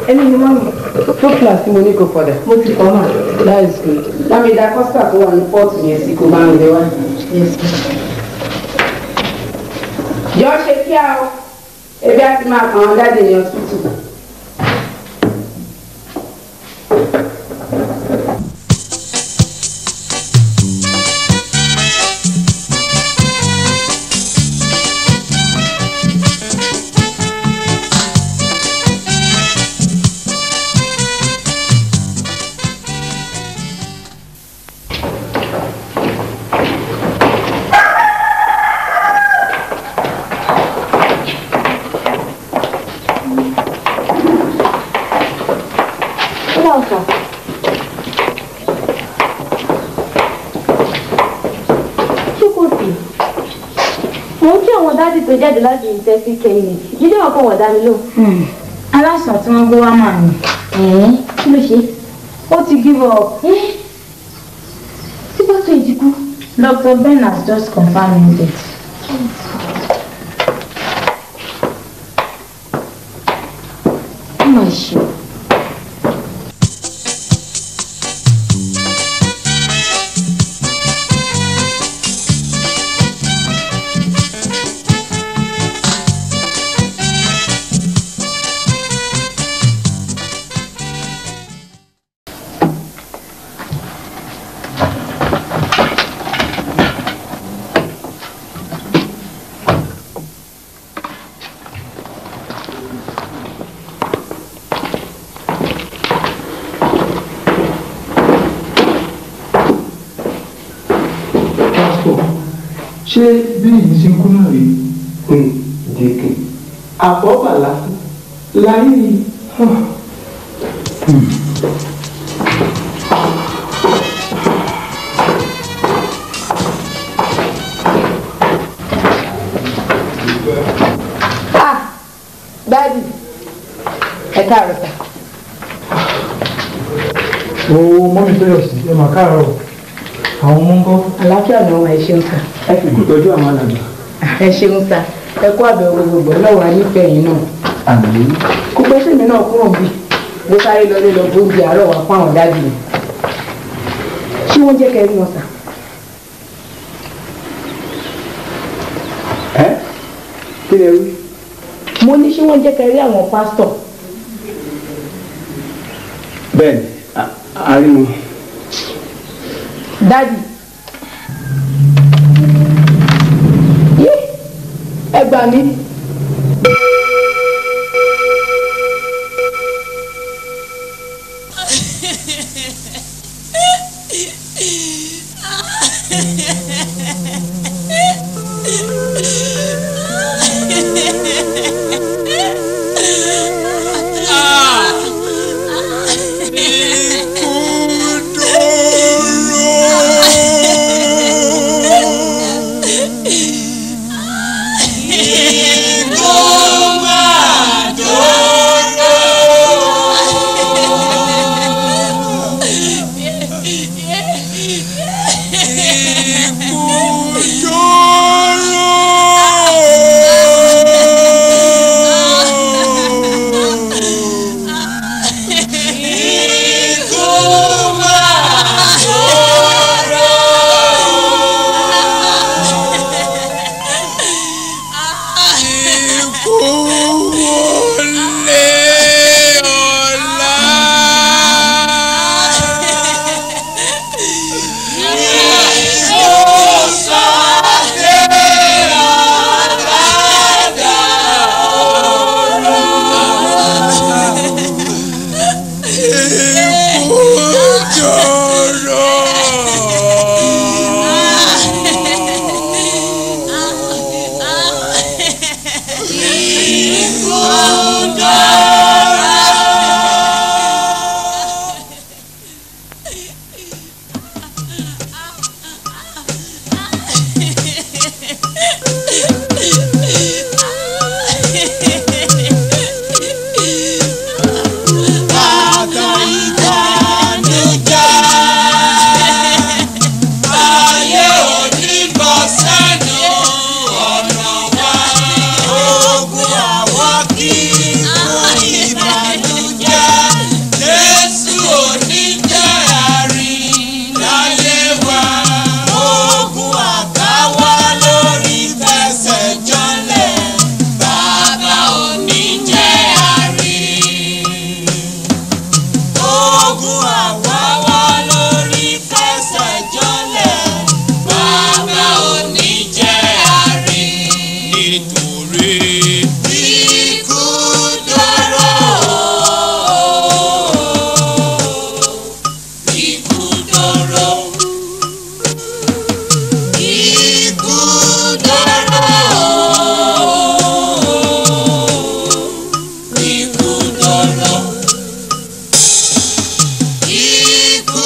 ẹni ni mọ́mí two class tí mo ní kò fọdà. mo ti kọ́ mà. that is good. lámì ìdá kọ́sítà tó wà ní pọ́ọ̀tù yẹn sí kò bá ń lé wá. jọ ṣe kí a o ebi á ti máa kàn án jáde ní ọsibítù. Ilé ọ̀sán. Ṣé kò sí? Mo ń kí àwọn dádì tó jáde láti ìtẹ́sí kẹ́yìn. Jíjẹ́ wọn kọ́ wọ̀ dá mi lò. aláṣà tí wọ́n gbé wá mà ní. Kí ló ṣe? ó ti give up. Tí pásítọ̀ yìí ti kú. Dr. Ben has just confirmed it. Ó mà ṣe. pásítọ̀ ṣé bí èyí ṣe ń kú náà rí dèkè àbọ̀bà lásán láyé yìí. ah dadi ẹ káàárọ̀ sà. o mọ́mí tẹ́lẹ̀ sí ẹ mà káàárọ̀ o. àwọn ọmọ ń kọ́. àlàáfíà ni wọn ẹ ṣeun sà. ẹ fi kú tọ́jú àwọn alàgbà. ẹ ṣeun sà ẹ kú àbẹ̀wò gbogbo lọ́wọ́ anífẹ̀ẹ́ yìí náà. àmì kó pẹ́ sèmi náà kúrò bí mo sáré lọlé lọ bó oúnjẹ àárọ̀ wá fún àwọn dájú mi. ṣé wọ́n jẹ́ kẹrí wọn sà. ẹ kí lè rí. mo ní ṣé wọ́n jẹ́ kẹrí àwọn pásítọ̀. bẹ́ẹ̀ni àárín dájú. yé ẹ gbà mí. Yeah. dọ̀rọ̀. Ikú dọ̀rọ̀. Ikú dọ̀rọ̀. Ikú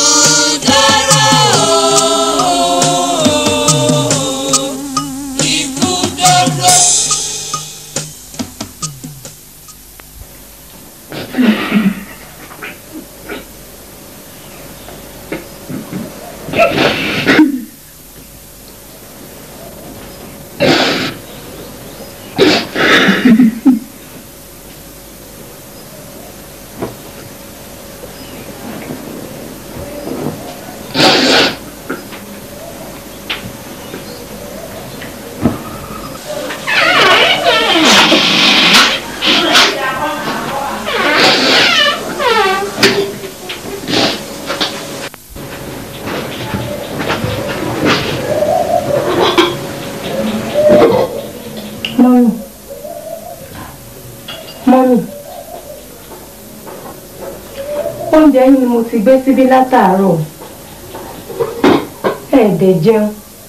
dọ̀rọ̀. Ikú dọ̀rọ̀. mọ́mì mọ́mì oúnjẹ yín ni mo ti gbé síbí látàárọ̀ ẹ̀ẹ́dẹ̀ jẹun.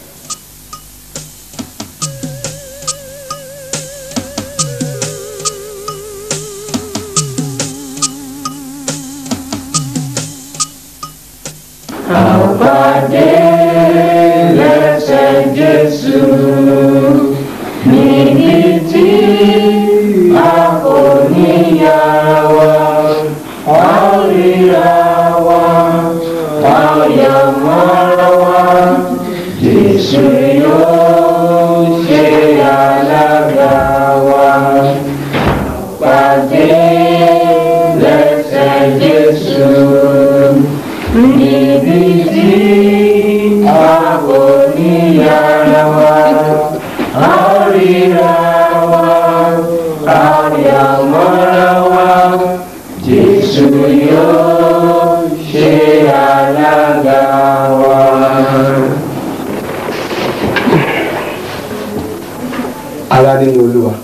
ara nínú olúwa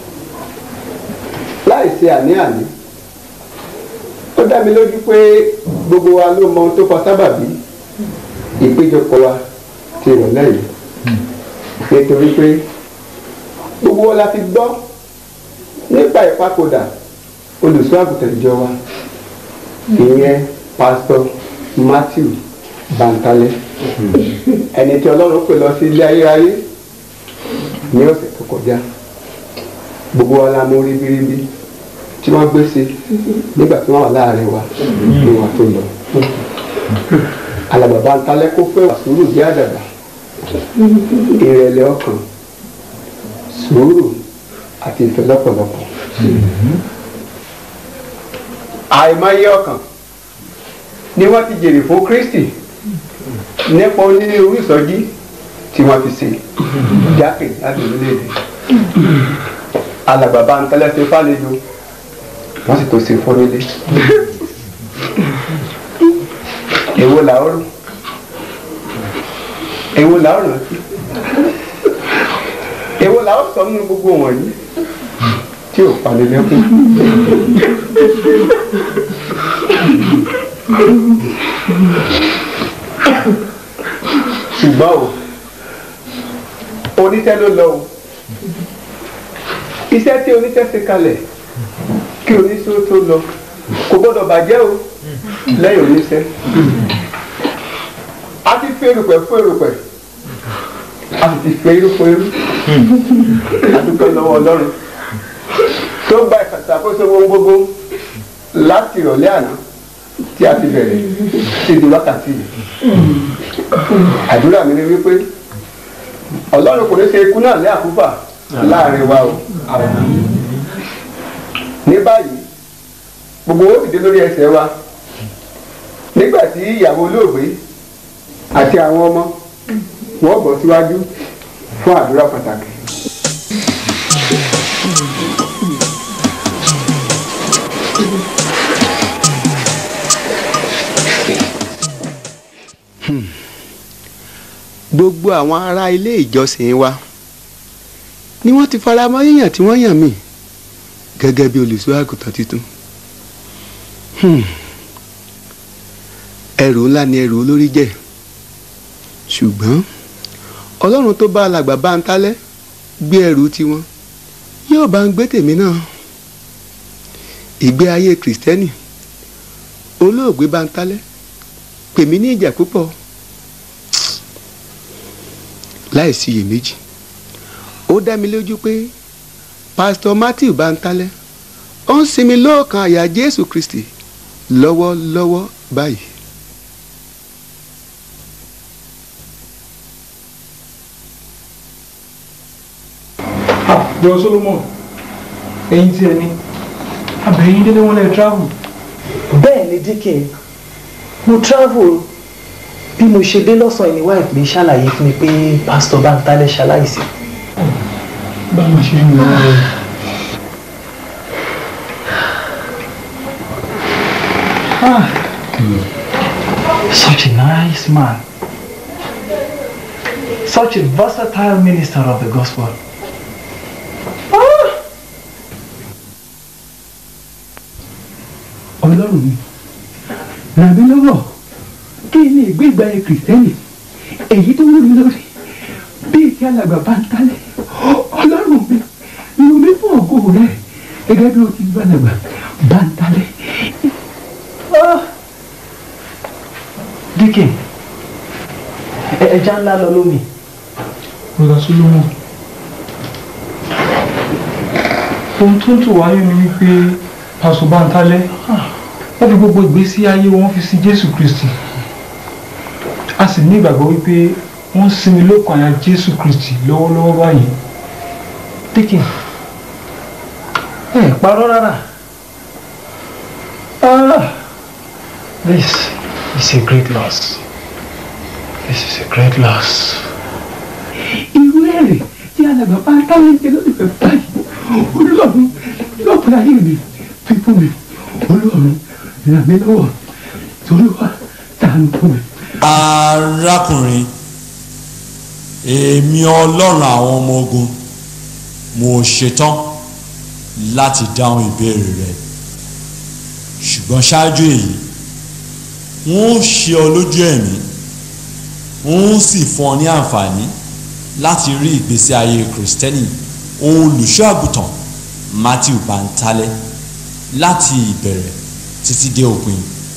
láì ṣe àní-àní ó dá mi lójú pé gbogbo wa ló mọ ohun tó fa sábàbí ìpéjọpọ̀ wa ti ìrọ̀lẹ́ yìí nítorí pé gbogbo wa la ti gbọ́ nípa ìpapòdà olùṣọ́ àgùntàn ìjọ wa ìyẹn pásítọ̀ Matthew Bantale ẹni tí Ọlọ́run pè lọ sí ilé ayérayé ní ọ̀sẹ̀ tó kọjá gbogbo wa la mú ribiribi tí wọ́n gbé sí nígbà tí wọ́n wà láàrin wa ní wa tó lọ. alàbàbà ntalẹ́ kó fẹ́ wà sùúrù bí àdàbà ìrẹ̀lẹ̀ ọkàn sùúrù àti ìfẹ́ lọ́pọ̀lọpọ̀. àìmọye ọkàn ni wọ́n ti jèrè fún Kristi nípa onírúurú ìsọjí tí wọ́n ti ṣe jákè láti orílẹ̀-èdè alàgbàbà ń tẹ́lẹ̀ ṣe fàlejò wọ́n sì tó ṣe fọ́nrẹ́lé èwo là ó rò èwo là ó rántí èwo là ó sọ nínú gbogbo wọ̀nyí tí ò pani lẹ́kùn. ṣùgbọ́n o oníṣẹ́ ló lọ o iṣẹ́ tí oníṣẹ́ ṣe kalẹ̀ kí oníṣẹ́ tó lọ kò gbọ́dọ̀ bàjẹ́ o lẹ́yìn oníṣẹ́ a ti fi erùpẹ̀ fún erùpẹ̀ a sì ti fi irú fún irú a dúpẹ́ lọ́wọ́ ọlọ́run tó gba ìṣàkóso ohun gbogbo láti ìrọ̀lẹ́ àná tí a ti bẹ̀rẹ̀ sí di wákàtí yìí àdúrà mi ni wípé ọlọ́run kò ní ṣe ikú náà ní àkúfà láàrin wa o ní báyìí gbogbo ó dìde lórí ẹsẹ̀ wa nígbà tí ìyàwó olóògbé àti àwọn ọmọ wọn bọ̀ síwájú fún àdúrà pàtàkì. gbogbo àwọn ará ilé ìjọsìn wa ni wọ́n ti fara mọ́ yíyàn tí wọ́n yàn mí gẹ́gẹ́ bí olùṣọ́ àgùntàn tuntun. Hmm. ẹrù ńlá ni ẹrù olórí jẹ́ ṣùgbọ́n ọlọ́run tó bá alàgbà bá ń tálẹ́ gbé ẹrù tiwọn yóò bá ń gbé tèmi náà ìgbé ayé kìrìsìtẹ́nì olóògbé bá ń tálẹ́ pèmí ní ìjà púpọ̀ láìsí iyèméjì ó dá mi lójú pé pásítọ̀ matthew bá ń tálẹ́ ó ń sinmi lọ́ọ̀kan àyà jésù kristi lọ́wọ́lọ́wọ́ báyìí. Bro Solomon, ẹ̀yin tí ẹ ní, abẹ̀yìn délé wọn lè travel. bẹ́ẹ̀ ni díkìn mo travel bí mo ṣe dé lọ́sàn-án ìní wife mi ṣàlàyé fún mi pé pásítọ̀ Bántálẹ́ ṣaláìsí. Bá a máa ṣe fún mi lọ́wọ́ rẹ̀. Such a nice man. Such a versatile minister of the gospel. ọlọ́run mi ràn mí lọ́wọ́ kí ni ìgbégbá ẹ kìrìsìtẹ́nì èyí tó wú mi lórí bíi ti alàgbà Bántálẹ́ ọlọ́run mi lù mí fún ògo rẹ gẹ́gẹ́ bí o ti gbọ́ alàgbà Bántálẹ́. Díkìn ẹja ńlá lọ lómi. Bọ́lá Solomon. Ohun tó ń tò wáyé ni wípé Pásọ̀ Bántálẹ́ wọ́n fi gbogbo ìgbésí ayé wọn fi sí Jésù Kristi. A sì ní ìgbàgbọ́ wípé wọ́n sinmi lókun àyà Jésù Kristi lọ́wọ́lọ́wọ́ báyìí. Díkìn ẹ parọ́ rárá. Ah, this is a great loss. This is a great loss. irú èrè tí alàgbà Bántálẹ́ ń jẹ lórí rẹ báyìí ọlọ́run lọ́pọ̀ ayé mi fi fún mi ọlọ́run ràn mí lọ́wọ́ torí wá tàánú fún mi. arákùnrin èmi ọlọ́run àwọn ọmọ ogun mo ṣetán láti dáhùn ìbéèrè rẹ ṣùgbọ́n ṣáájú èyí wọ́n ó ṣe ọ lójú ẹ̀mí wọ́n ó sì fún ọ ní àǹfààní láti rí ìgbésí ayé kìrìsìtẹ́nì olùṣọ́ àgùntàn Matthew Bántálẹ́ láti ìbẹ̀rẹ̀ títí dé òpin.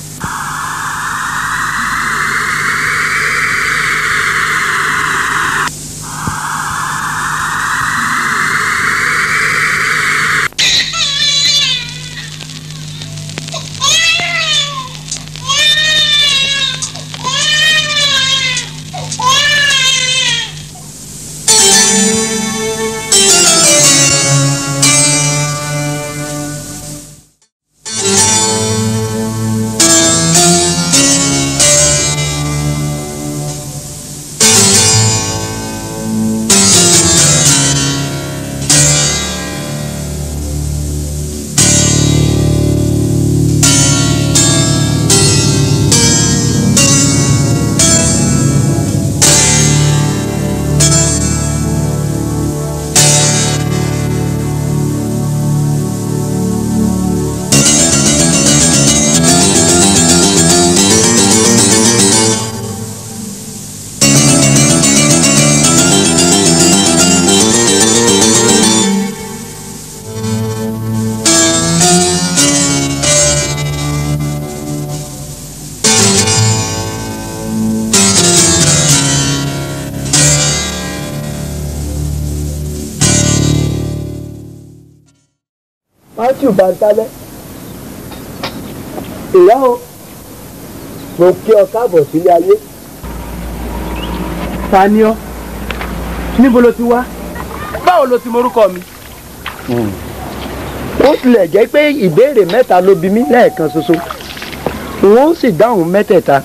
Matthew Bántálẹ́ ìyá o mo kí ọ káàbọ̀ sílé ayé. ta ni ọ́ níbo ló ti wá báwo ló ti morúkọ mi. ó tilẹ̀ jẹ́ pé ìbéèrè mẹ́ta ló bi mí lẹ́ẹ̀kan ṣoṣo n ó sì dáhùn mẹ́tẹ̀ẹ̀ta.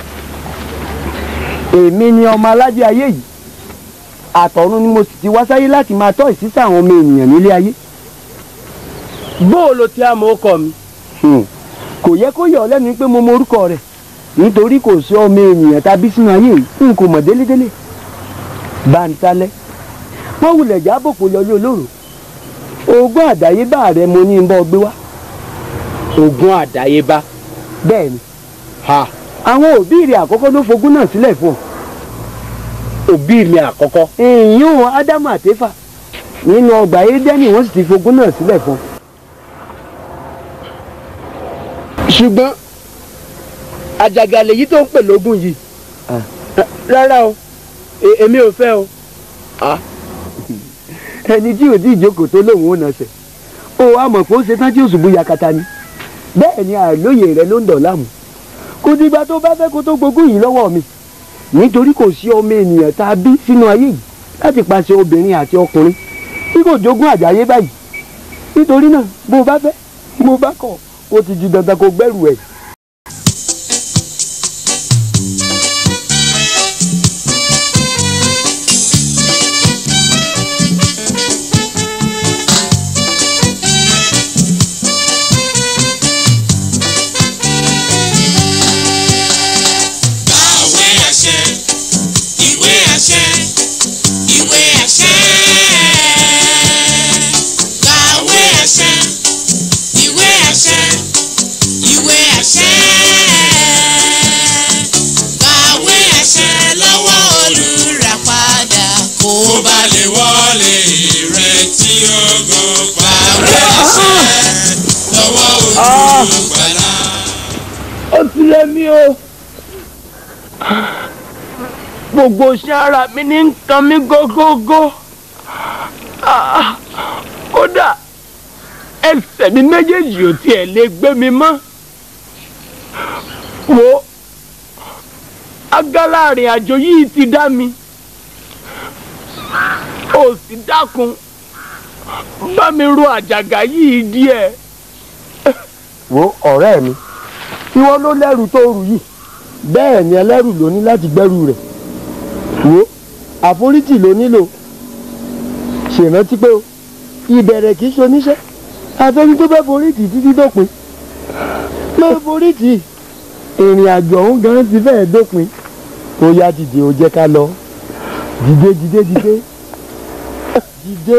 èmi ni ọmọ aládé ayé yìí àtọ̀run ni mo sì ti wá sáyé láti máa tọ́ ìsísà àwọn ọmọ ènìyàn nílé ayé. bóò ló ti àmọ́ ọkọ mi. Hmm. kò yẹ kó yọ ọ lẹ́nu pé mo mọ orúkọ rẹ̀ nítorí kò sí ọmọ ènìyàn tàbí sínú ayé yìí n kò mọ̀ délédélé. Bántálẹ́ wọ́n wulẹ̀ jábòpò yọlé olóró ogún àdáyébá rẹ mo ní n bọ́ gbé wá. ogun àdáyébá bẹ́ẹ̀ ni ha àwọn òbí rẹ̀ àkọ́kọ́ ló fogún náà sílẹ̀ fún ọ. òbí mi àkọ́kọ́. ìyún ádámù àtẹ́fà nínú ọgbà édẹ́nì wọ́n sì ti fogún náà sílẹ̀ fún ọ. ṣùgbọ́n àjàgà lèyí tó ń pè lógún yìí rárá o e- èmi ò fẹ́ o. ẹni tí ò tí ì jókòó tó lóun ò nàṣẹ ó wá mọ̀ pé ó ṣe tán tí òṣùbù yakata ni bẹ́ẹ̀ ni àlóye rẹ ló ń dọ̀ láàmú kò dìgbà tó bá fẹ́ kó tó gbógun yìí lọ́wọ́ mi nítorí kò sí ọmọ ènìyàn tá a bí sínú ayé yìí láti pàṣẹ obìnrin àti ọkùnrin tí kò jogún àjàyé báyìí nítorí náà bó o bá fẹ́ bó o bá kọ̀ ó ti di dandan kó gbẹ́rù ẹ̀. Ìwé àṣẹ, ìwé àṣẹ, ìwé àṣẹ. Kàwé àṣẹ, ìwé àṣẹ, ìwé àṣẹ. Kàwé àṣẹ lọ́wọ́ olùràpadà kó bá lè wọlé ìrètí ògo. Kàwé àṣẹ lọ́wọ́ olùgbàlà. ó ti lé mi o gbogbo iṣẹ́ ara mi ní nǹkan mi gógógó Ah, kódà ẹsẹ̀ mi méjèèjì ò tiẹ̀ lè gbé mi mọ́ wo agala àrìn àjò yìí ti dá mi ó sì dákun bá mi ro àjàgà yìí díẹ̀. wo ọ̀rẹ́ mi tí wọ́n ló lẹ́rù tó rù yìí bẹ́ẹ̀ ni ẹlẹ́rù ló ní láti gbẹ́rù rẹ̀ wo àforítì ló nílò ṣèrántí pé o ìbẹ̀rẹ̀ kì í ṣe oníṣẹ́ àfẹ́ni tó bẹ́ẹ̀ forítì títí dópin máa forítì ìrìn àjò ọ̀hún gan ti fẹ́ẹ̀ dópin ó yá dìde ó jẹ́ ká lọ dìde dìde dìde dìde.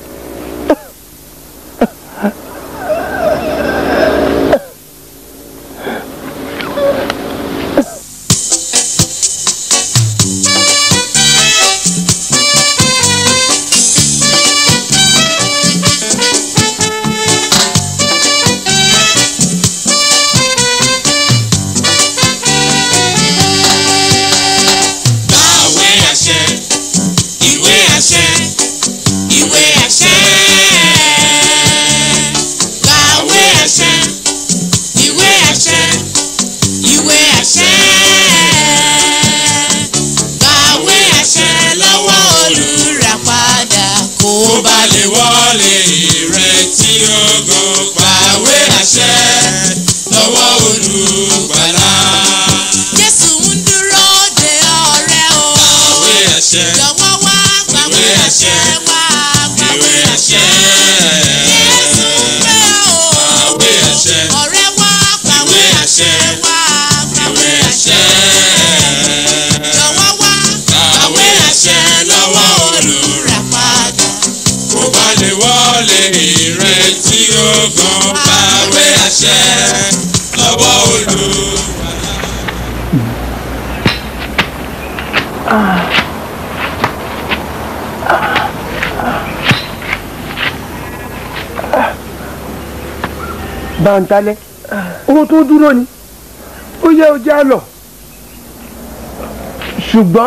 Kàwé àṣẹ, ìwé àṣẹ, ìwé àṣẹ. Kàwé àṣẹ, ìwé àṣẹ, ìwé àṣẹ. Kàwé àṣẹ lọ́wọ́ olùràpadà kó bá lè wọlé ìrètí ògo. Kàwé àṣẹ lọ́wọ́ olùgbàlà. Jésù ń dúró de ọ̀rẹ́ o. Kàwé àṣẹ. Jọ̀wọ́ wá kàwé àṣẹ wá kàwé àṣẹ. Jésù pé o. Kàwé àṣẹ. Ọ̀rẹ́ wá kàwé àṣẹ wá kàwé àṣẹ. Jọ̀wọ́ wá kàwé àṣẹ lọ́wọ́ olùràpadà. Kó bá lè wọlé ìrètí ògo. Kàwé àṣẹ lọ́wọ́ olùràpadà. bàǹtálẹ̀ owó tó dúró ni ó yẹ ó já lọ ṣùgbọ́n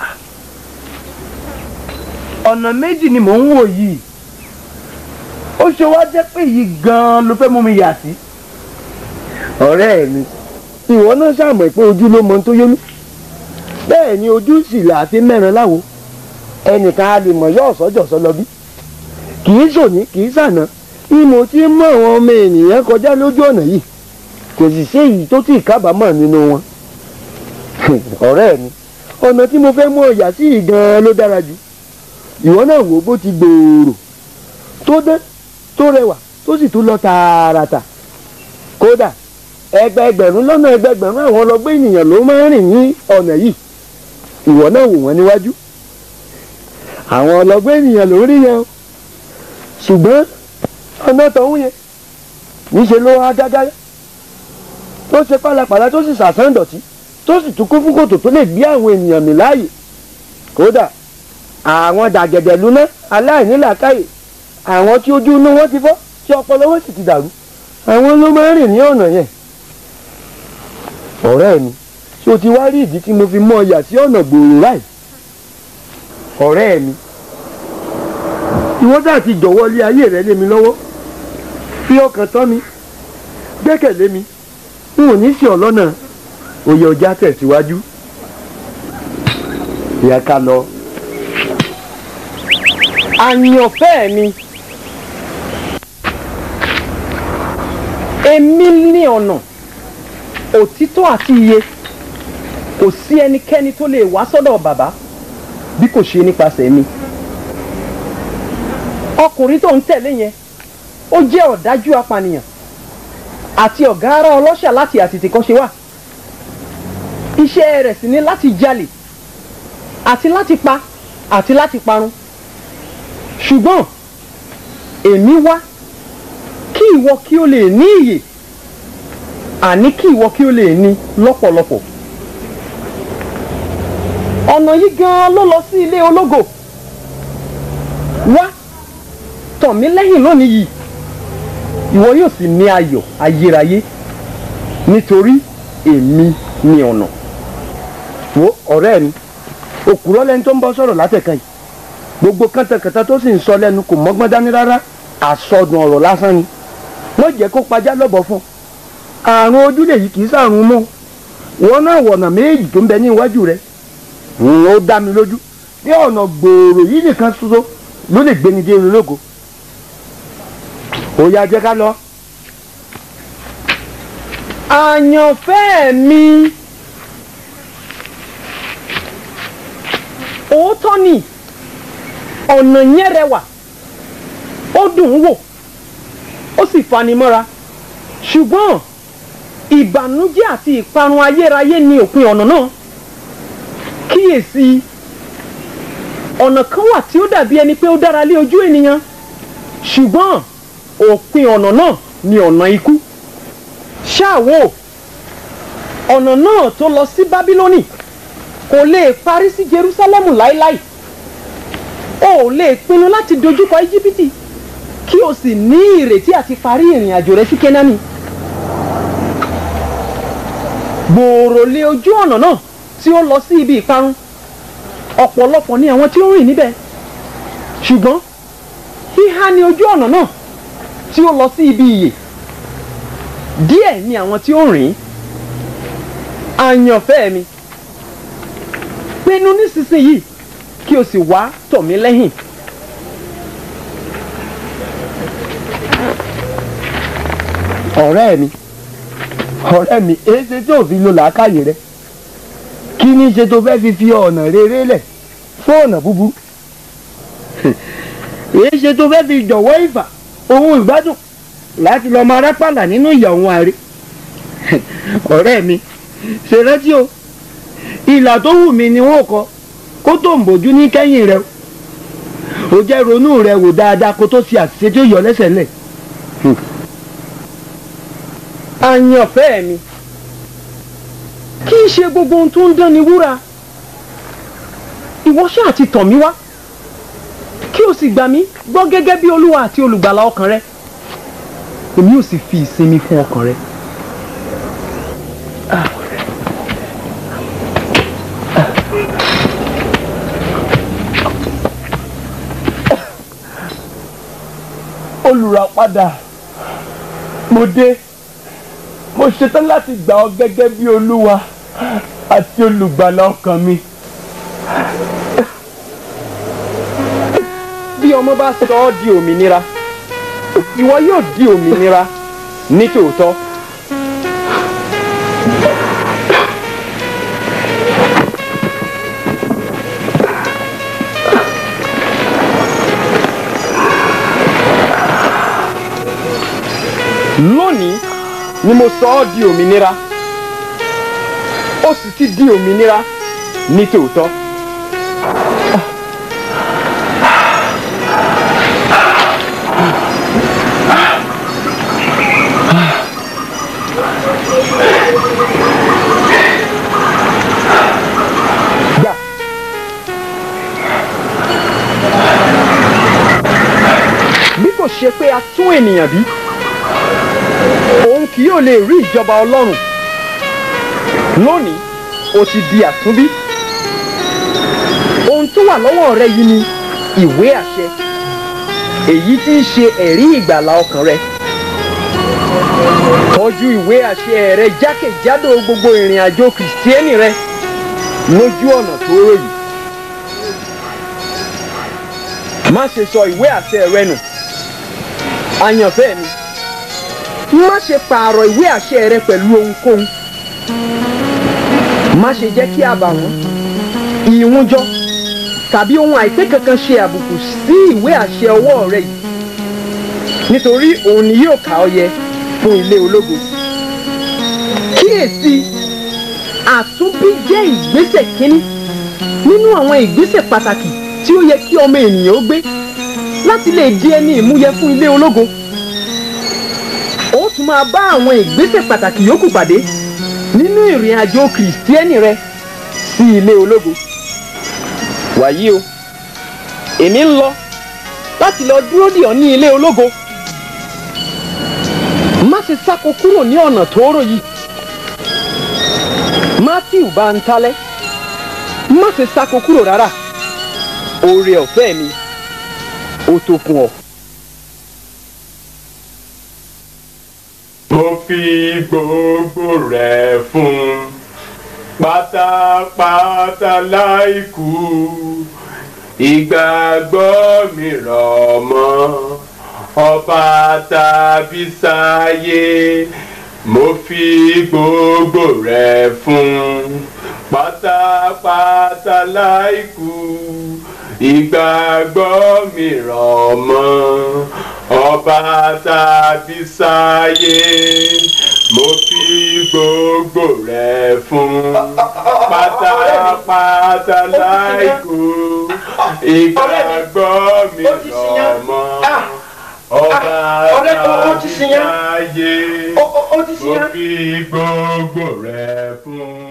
ọ̀nà méjì ni mò ń wò yìí ó ṣe wá jẹ́ pé yìí gan-an ló fẹ́ mú mi yà sí. ọ̀rẹ́ mi ìwọ náà ṣàmọ̀ pé ojú ló mọ ohun tó yé mi bẹ́ẹ̀ ni ojú sì là á fi mẹ́rin láwo ẹnìkan a lè mọ̀ yọ ọ̀sọ́jọ̀sọ́ lọ bí kì í ṣòní kì í ṣàná ìmọ̀ tí mú àwọn ọmọ ènìyàn kọjá lójú ọ̀nà yìí kò sì sí èyí tó tí ì kábàámọ̀ nínú wọn ọ̀rẹ́ mi ọ̀nà tí mo fẹ́ mú ọ̀yà sí yìí gan-an ló dára jù ìwọ náà wò bó ti gbòòrò tó dán tó rẹwà tó sì tún lọ tààràtà kódà ẹgbẹẹgbẹ̀rún lọ́nà ẹgbẹẹgbẹ̀rún àwọn ọlọ́gbẹ́ ènìyàn ló máa ń rìn ní ọ̀nà yìí ìwọ náà wò wọ́n níwájú àwọn ọlọ́gbẹ́ ènìyàn ló rí yẹn o ṣùgbọ́n ọ̀nà tọ̀hún yẹn níṣẹ́ ló wá gágá tó ṣe pálapàla tó sì sàsán dọ̀tí tó sì tún kún fún kòtò tó lè gbé àwọn ènìyàn mì láàyè kódà àwọn dàgẹ̀dẹ̀ lúná aláìnílàákàyè àwọn tí ojú inú wọn ti fọ́ tí ọpọlọ wọn sì ti dàrú àwọn ló máa ń rìn ní ọ̀nà yẹn ọ̀rẹ́ mi ṣé o ti wá rí ìdí tí mo fi mọ ọyà sí ọ̀nà gbòòrò láì ọ̀rẹ́ mi ìwọ́n dà ti jọ̀wọ́ lé ayé rẹ lé mi lọ́wọ́ fi ọkàn tán mi gbẹ́kẹ̀lé mi n ò ní sí ọ lọ́nà òye ọjà tẹ̀síwájú ìyá ká lọ. àyànfẹ́ mi èmi ní ọ̀nà òtítọ́ àti iye kò sí ẹnikẹ́ni tó lè wá sọ́dọ̀ bàbá bí kò ṣe nípasẹ̀ mi ọkùnrin tó ń tẹ̀lé yẹn ó jẹ́ ọ̀dájú apànìyàn àti ọ̀gá ara ọlọ́ṣà láti àtètèkọ́ṣe wà iṣẹ́ rẹ̀ sì ni láti jalè àti láti pa àti láti parun ṣùgbọ́n èmi wá kí ìwọ kí o lè ní ìyè àní kí ìwọ kí o lè ní lọ́pọ̀lọpọ̀ ọ̀nà yìí gan-an ló lọ sí ilé ológo wá tọ̀ mí lẹ́yìn lónìí yìí ìwọ yóò sì ní ayọ̀ ayérayé nítorí èmi ní ọ̀nà. wo ọ̀rẹ́ mi òkúrọ́ lẹni tó ń bọ́ sọ̀rọ̀ látẹ̀kan yìí gbogbo kàntàkàntà tó sì ń sọ lẹ́nu kò mọ́gbọ́n dání rárá àsọdùn ọ̀rọ̀ lásán ni wọ́n jẹ́ kó pajá lọ́bọ̀ fún àrùn ojúlé yìí kì í sàrùn mọ́ wọn náà wọ̀nà méjì tó ń bẹ ní iwájú rẹ̀ ó dá mi lójú bí ọ̀nà gbòòrò yìí nìkan ṣoṣo ló lè gbéni dé ológo ó yá jẹ́ ká lọ. àyànfẹ́ mi òótọ́ ni ọ̀nà yẹn rẹwà ó dùn ún wò ó sì fani mọ́ra ṣùgbọ́n ìbànújẹ́ àti ìparun ayérayé ni òpin ọ̀nà náà kíyèsí ọ̀nà kan wà tí ó dàbí ẹni pé ó dára lé ojú ènìyàn ṣùgbọ́n òpin ọ̀nà náà ni ọ̀nà ikú ṣáàwó ọ̀nà náà tó lọ sí bábílónì kò lè parí sí jerúsálẹ́mù láéláé o ò lè pinnu láti dojúkọ íjíbítì kí o sì ní ìrètí àti parí ìrìn àjò rẹ sí kénáánì gbòòrò lé ojú ọ̀nà náà tí ó lọ sí ibi ìparun ọ̀pọ̀lọpọ̀ ni àwọn tí ó rìn níbẹ̀ ṣùgbọ́n híhá ni ojú ọ̀nà náà tí ó lọ sí ibi ìyè díẹ̀ ni àwọn tí ó rìn àyànfẹ́ mi pinnu nísinsìnyí kí o sì wá tọ̀ mí lẹ́yìn. ọ̀rẹ́ mi ọ̀rẹ́ mi èéṣe tí ò fi lo làákàyè rẹ kí ni ṣe tó fẹ́ fi fi ọ̀nà rere lẹ̀ fún ọ̀nà búburú èéṣe tó fẹ́ fi jọ̀wọ́ ìfà ohun ìgbádùn láti lọ máa rápàlà nínú ìyà òun àárẹ̀ ọ̀rẹ́ mi ṣe rántí o ìlà tó wù mí ni wọ́n kọ kó tó ń bójú ní kẹ́yìn rẹ o jẹ́ ronú rẹ wò dáadáa kó tó ṣe àṣìṣe tí ó yọ lẹ́sẹ̀ lẹ̀. àyànfẹ́ mi kì í ṣe gbogbo ohun tó ń dán ni wúrà ìwọ ṣáà ti tàn mí wá kí o sì gbà mí gbọ́ gẹ́gẹ́ bí olúwa àti olùgbàlà ọkàn rẹ èmi ò sì fi ìsinmi fún ọkàn rẹ. olùràpadà mo dé mo ṣetán láti gbà ọ gẹ́gẹ́ bí olúwa àti olùgbàlà ọkàn mi. bí ọmọ bá sọ ọ́ di òmìnira ìwọ yóò di òmìnira ní tòótọ́. lónìí ni mo sọ ọ́ di òmìnira ó sì ti di òmìnira ní tòótọ́. ṣe pé a tún ènìyàn bí òun kì yóò lè rí ìjọba ọlọ́run lónìí o ti di àtúnbí ohun tó wà lọ́wọ́ rẹ yìí ni ìwé àṣẹ èyí tí ń ṣe ẹ̀rí ìgbàlà ọkàn rẹ tọ́jú ìwé àṣẹ rẹ jákèjádò gbogbo ìrìn àjò kìrìsìtẹ́nì rẹ lójú ọ̀nà tó rò yìí má ṣe sọ ìwé àṣẹ rẹ nù àyànfẹ́ mi má ṣe pààrọ̀ ìwé àṣẹ rẹ pẹ̀lú ohunkóhun má ṣe jẹ́ kí àbàwọ́n ìwúnjọ tàbí ohun àìpé kankan ṣe àbùkù sí ìwé àṣẹ ọwọ́ rẹ yìí nítorí òun ni yóò kà ọ́ yẹ fún ilé ológo kíyèsí àtúnbí jẹ́ ìgbésẹ̀ kínní nínú àwọn ìgbésẹ̀ pàtàkì tí ó yẹ kí ọmọ ènìyàn ó gbé láti lè di ẹni ìmúyẹ fún ilé ológo ó tún máa bá àwọn ìgbésẹ̀ pàtàkì yòókù pàdé nínú ìrìn àjò kìrìsìtẹ́nì rẹ sí ilé ológo wàyí o èmi ń lọ láti lọ dúró dì ọ́ ní ilé ológo má ṣe sáko kúrò ní ọ̀nà tóóró yìí matthew bá ń talẹ́ má ṣe sáko kúrò rárá oore ọ̀fẹ́ mi ó tó fún ọ. mo fi gbogbo rẹ̀ fún pátápátá láìkú ìgbàgbọ́ mi rọ̀ mọ́ ọba tàbí sáyé mo fi gbogbo rẹ̀ fún pátápátá láìkú ìgbàgbọ́ mi rọ̀ mọ́ ọba tàbí sáyé mo fi gbogbo rẹ̀ fún pátápátá láìkú ìgbàgbọ́ mi rọ̀ mọ́ ọba tàbí sáyé mo fi gbogbo rẹ̀ fún.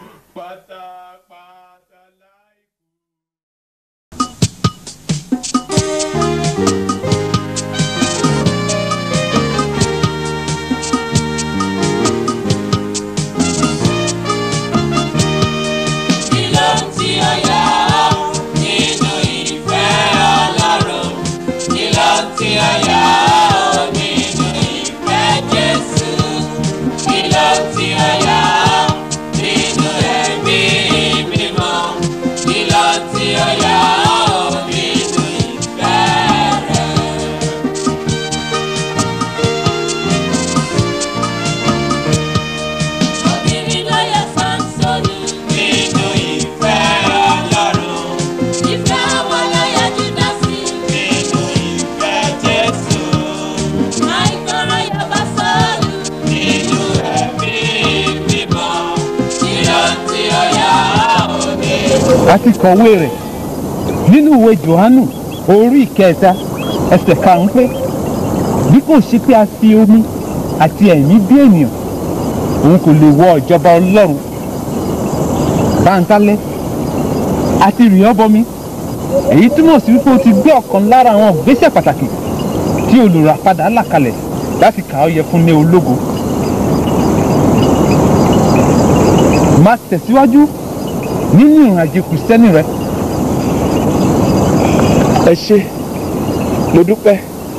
a ti kọ̀wé rẹ̀ nínú ìwé johannu orí ìkẹta ẹsẹ̀ karùn-ún pé bí kò ṣe pé a fi omi àti ẹ̀mí bí ènìyàn òun kò lè wọ ìjọba ọlọ́run báńtálẹ́ àti rìn ọ́ bọmi èyí túmọ̀ sí wípé o ti gbé ọ̀kan lára àwọn ìgbésẹ̀ pàtàkì tí olùràpadà là kalẹ̀ láti kà ọ́ yẹ fún ní ológo máa tẹ̀síwájú nínú ìrìnàjò kìrìsìtẹ́nì rẹ. ẹ ṣé mo dúpẹ́.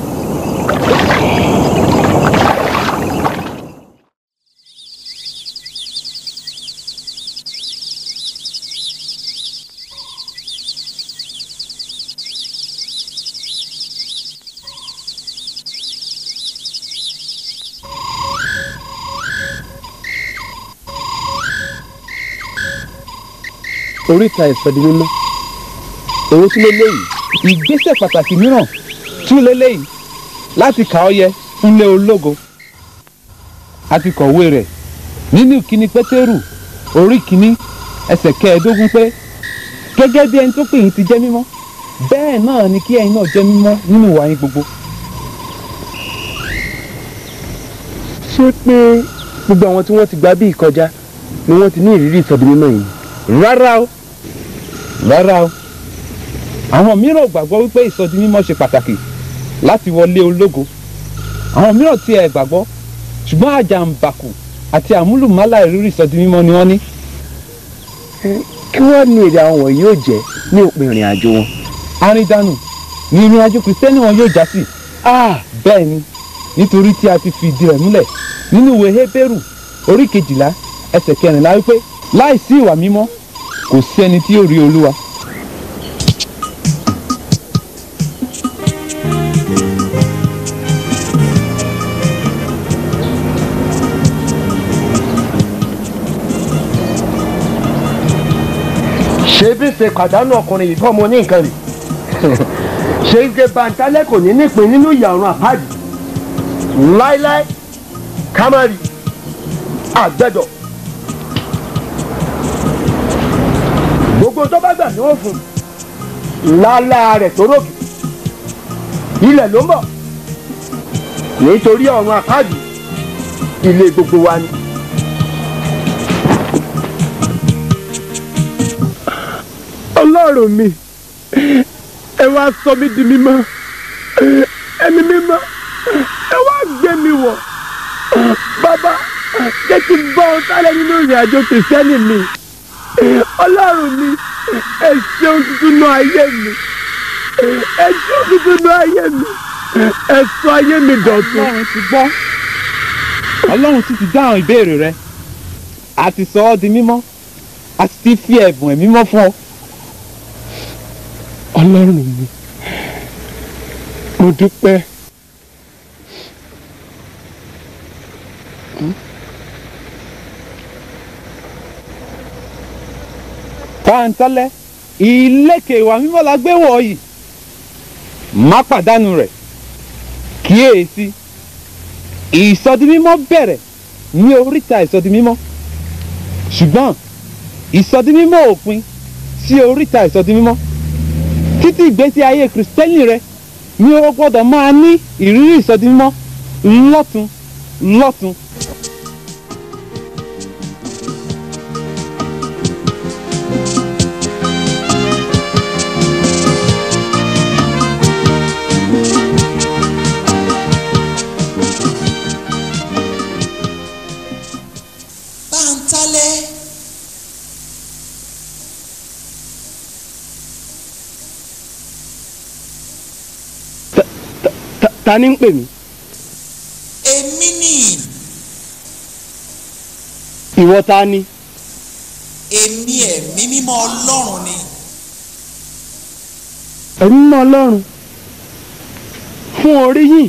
oríta ìsọdi mímọ́ èwo tún léléyìí ìgbésẹ̀ pàtàkì mìíràn tún léléyìí láti kà ọ́ yẹ fúnlé ológo a ti kọ̀wé rẹ̀ nínú ìkíni pétérù orí kìíní ẹsẹ̀ kẹẹ̀ẹ́dógún pé gẹ́gẹ́ bí ẹni tó pè yín ti jẹ́ mímọ́ bẹ́ẹ̀ náà ni kí ẹ̀yin náà jẹ́ mímọ́ nínú ìwà yín gbogbo. ṣé pé gbogbo àwọn tí wọ́n ti gba bí ìkọjá ni wọ́n ti ní ìrírí ìsọdi mímọ́ yìí. rárá o rárá o àwọn mìíràn ò gbàgbọ́ wípé ìsọdi mímọ́ ṣe pàtàkì láti wọlé ológo àwọn mìíràn tí ẹ gbàgbọ́ ṣùgbọ́n àjàǹbàkù àti àmúlùmálà ìrírí ìsọdi mímọ́ ni wọ́n ní. kí wọ́n ní èrè àwọn wọ̀nyí yóò jẹ́ ní òpin ìrìn àjò wọn. àrídànù ni ìrìn àjò kìrìsìtẹ́nì wọn yóò já sí. bẹ́ẹ̀ ni nítorí tí a ti fi ìdí rẹ̀ múlẹ̀ nínú ìwé hébérù orí kejìlá ẹsẹ̀ kẹrìnlá wípé láìsí ìwà mímọ́ kò sí ẹni tí yóò rí olúwa. ṣé bí ṣe pàdánù ọkùnrin yìí fọmọ ní nǹkan rè ṣé ike bàǹtálẹ̀ kò ní nípìn nínú ìyàrá àpáàdì láíláí kámárì àgbẹ̀dọ̀ gbogbo tó bá gbà ní wọ́n fún lálá rẹ̀ tó rògì ilẹ̀ ló ń bọ̀ nítorí ọ̀run àpáàdì ilé gbogbo wa ni. ọlọ́run mi ẹ wá sọ mí di mímọ́ ẹ̀mí mímọ́ ẹ wá gbé mi wọ̀ bàbá jẹ́ kí n bọ́ ọ sálẹ̀ nínú ìrìn àjò kìrìsìtẹ́nì mi ọlọ́run mi ẹ ṣeun tuntun náà ayé mi ẹ ṣeun tuntun náà ayé mi ẹ sọ ayé mi dọ̀tun. ọlọ́run ti gbọ́ ọlọ́run sì ti dáhùn ìbéèrè rẹ a ti sọ ọ́ di mímọ́ a sì ti fi ẹ̀bùn ẹ̀mí mọ́ fún ọ. ọlọ́run mi mo dúpẹ́. pàǹtálẹ́ ìlékè ìwà mímọ́ la gbé wọ̀ yìí má pàdánù rẹ̀ kíyèsí ìsọdimímọ́ bẹ̀rẹ̀ ní oríta ìsọdimímọ́ ṣùgbọ́n ìsọdimímọ́ òpin sí oríta ìsọdimímọ́ títí ìgbésí ayé kìrìsìtẹ́nì rẹ ni o gbọ́dọ̀ máa ní ìrírí ìsọdimímọ́ lọ́tun lọ́tun. Bántálẹ́. ta ni ń pè mí. èmi ni ìwọ ta ni. èmi ẹ̀mí mímọ́ ọlọ́run ni ẹ̀mí mọ́ ọlọ́run fún orí yìí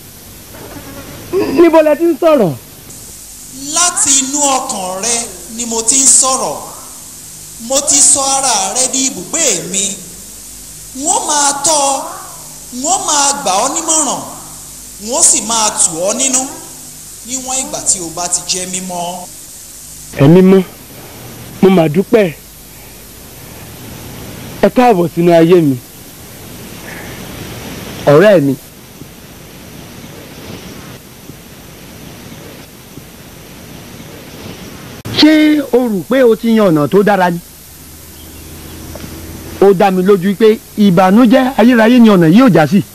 níbo lẹ ti ń sọ̀rọ̀. láti inú ọkàn rẹ ni mo ti ń sọ̀rọ̀ mo ti sọ ara rẹ di ibùgbé mi wọ́n máa tọ́ ọ wọ́n máa gbà ọ́ nímọ̀ràn wọ́n sì máa tù ọ́ nínú níwọ̀n ìgbà tí o bá ti jẹ́ mímọ́. ẹ̀mí mọ́ mo mà dúpẹ́ ẹ káàbọ̀ sínú ayé mi ọ̀rẹ́ mi. ṣé o rò pé o ti yan ọ̀nà tó dára ni? ó dá mi lójú pé ìbànújẹ́ ayérayé ni ọ̀nà yìí ò já sí.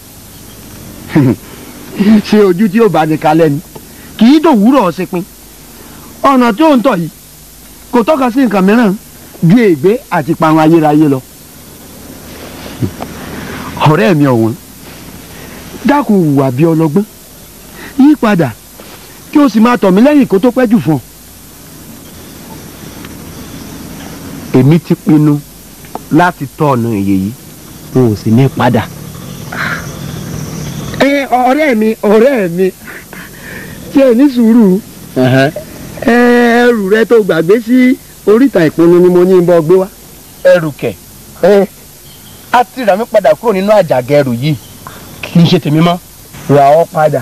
ṣé ojú tí ó bá ní kalẹ̀ ni kì í dòwúrọ̀ ṣepin ọ̀nà tí ó ń tọ̀ yìí kò tọ́ka sí nǹkan mìíràn ju ègbé àti parun ayérayé lọ. ọ̀rẹ́ mi ọ̀wọ́n dákun hùwà bí ọlọ́gbọ́n yí padà kí o sì máa tọ̀ mí lẹ́yìn kó tó pẹ́ jù fún ọ. èmi ti pinnu láti tọ́ ọ̀nà ìyè yìí n ò sì ní padà. ẹ ọ̀rẹ́ mi ọ̀rẹ́ mi tí ẹ ní sùúrù ẹrù rẹ tó gbàgbé sí oríta ìpinnu ni mo ní bọ́ gbé wá. ẹrù kẹ a ti rà mí padà kúrò nínú àjàgà ẹrù yìí kì í ṣe tèmi mọ́. rà ọ́ padà.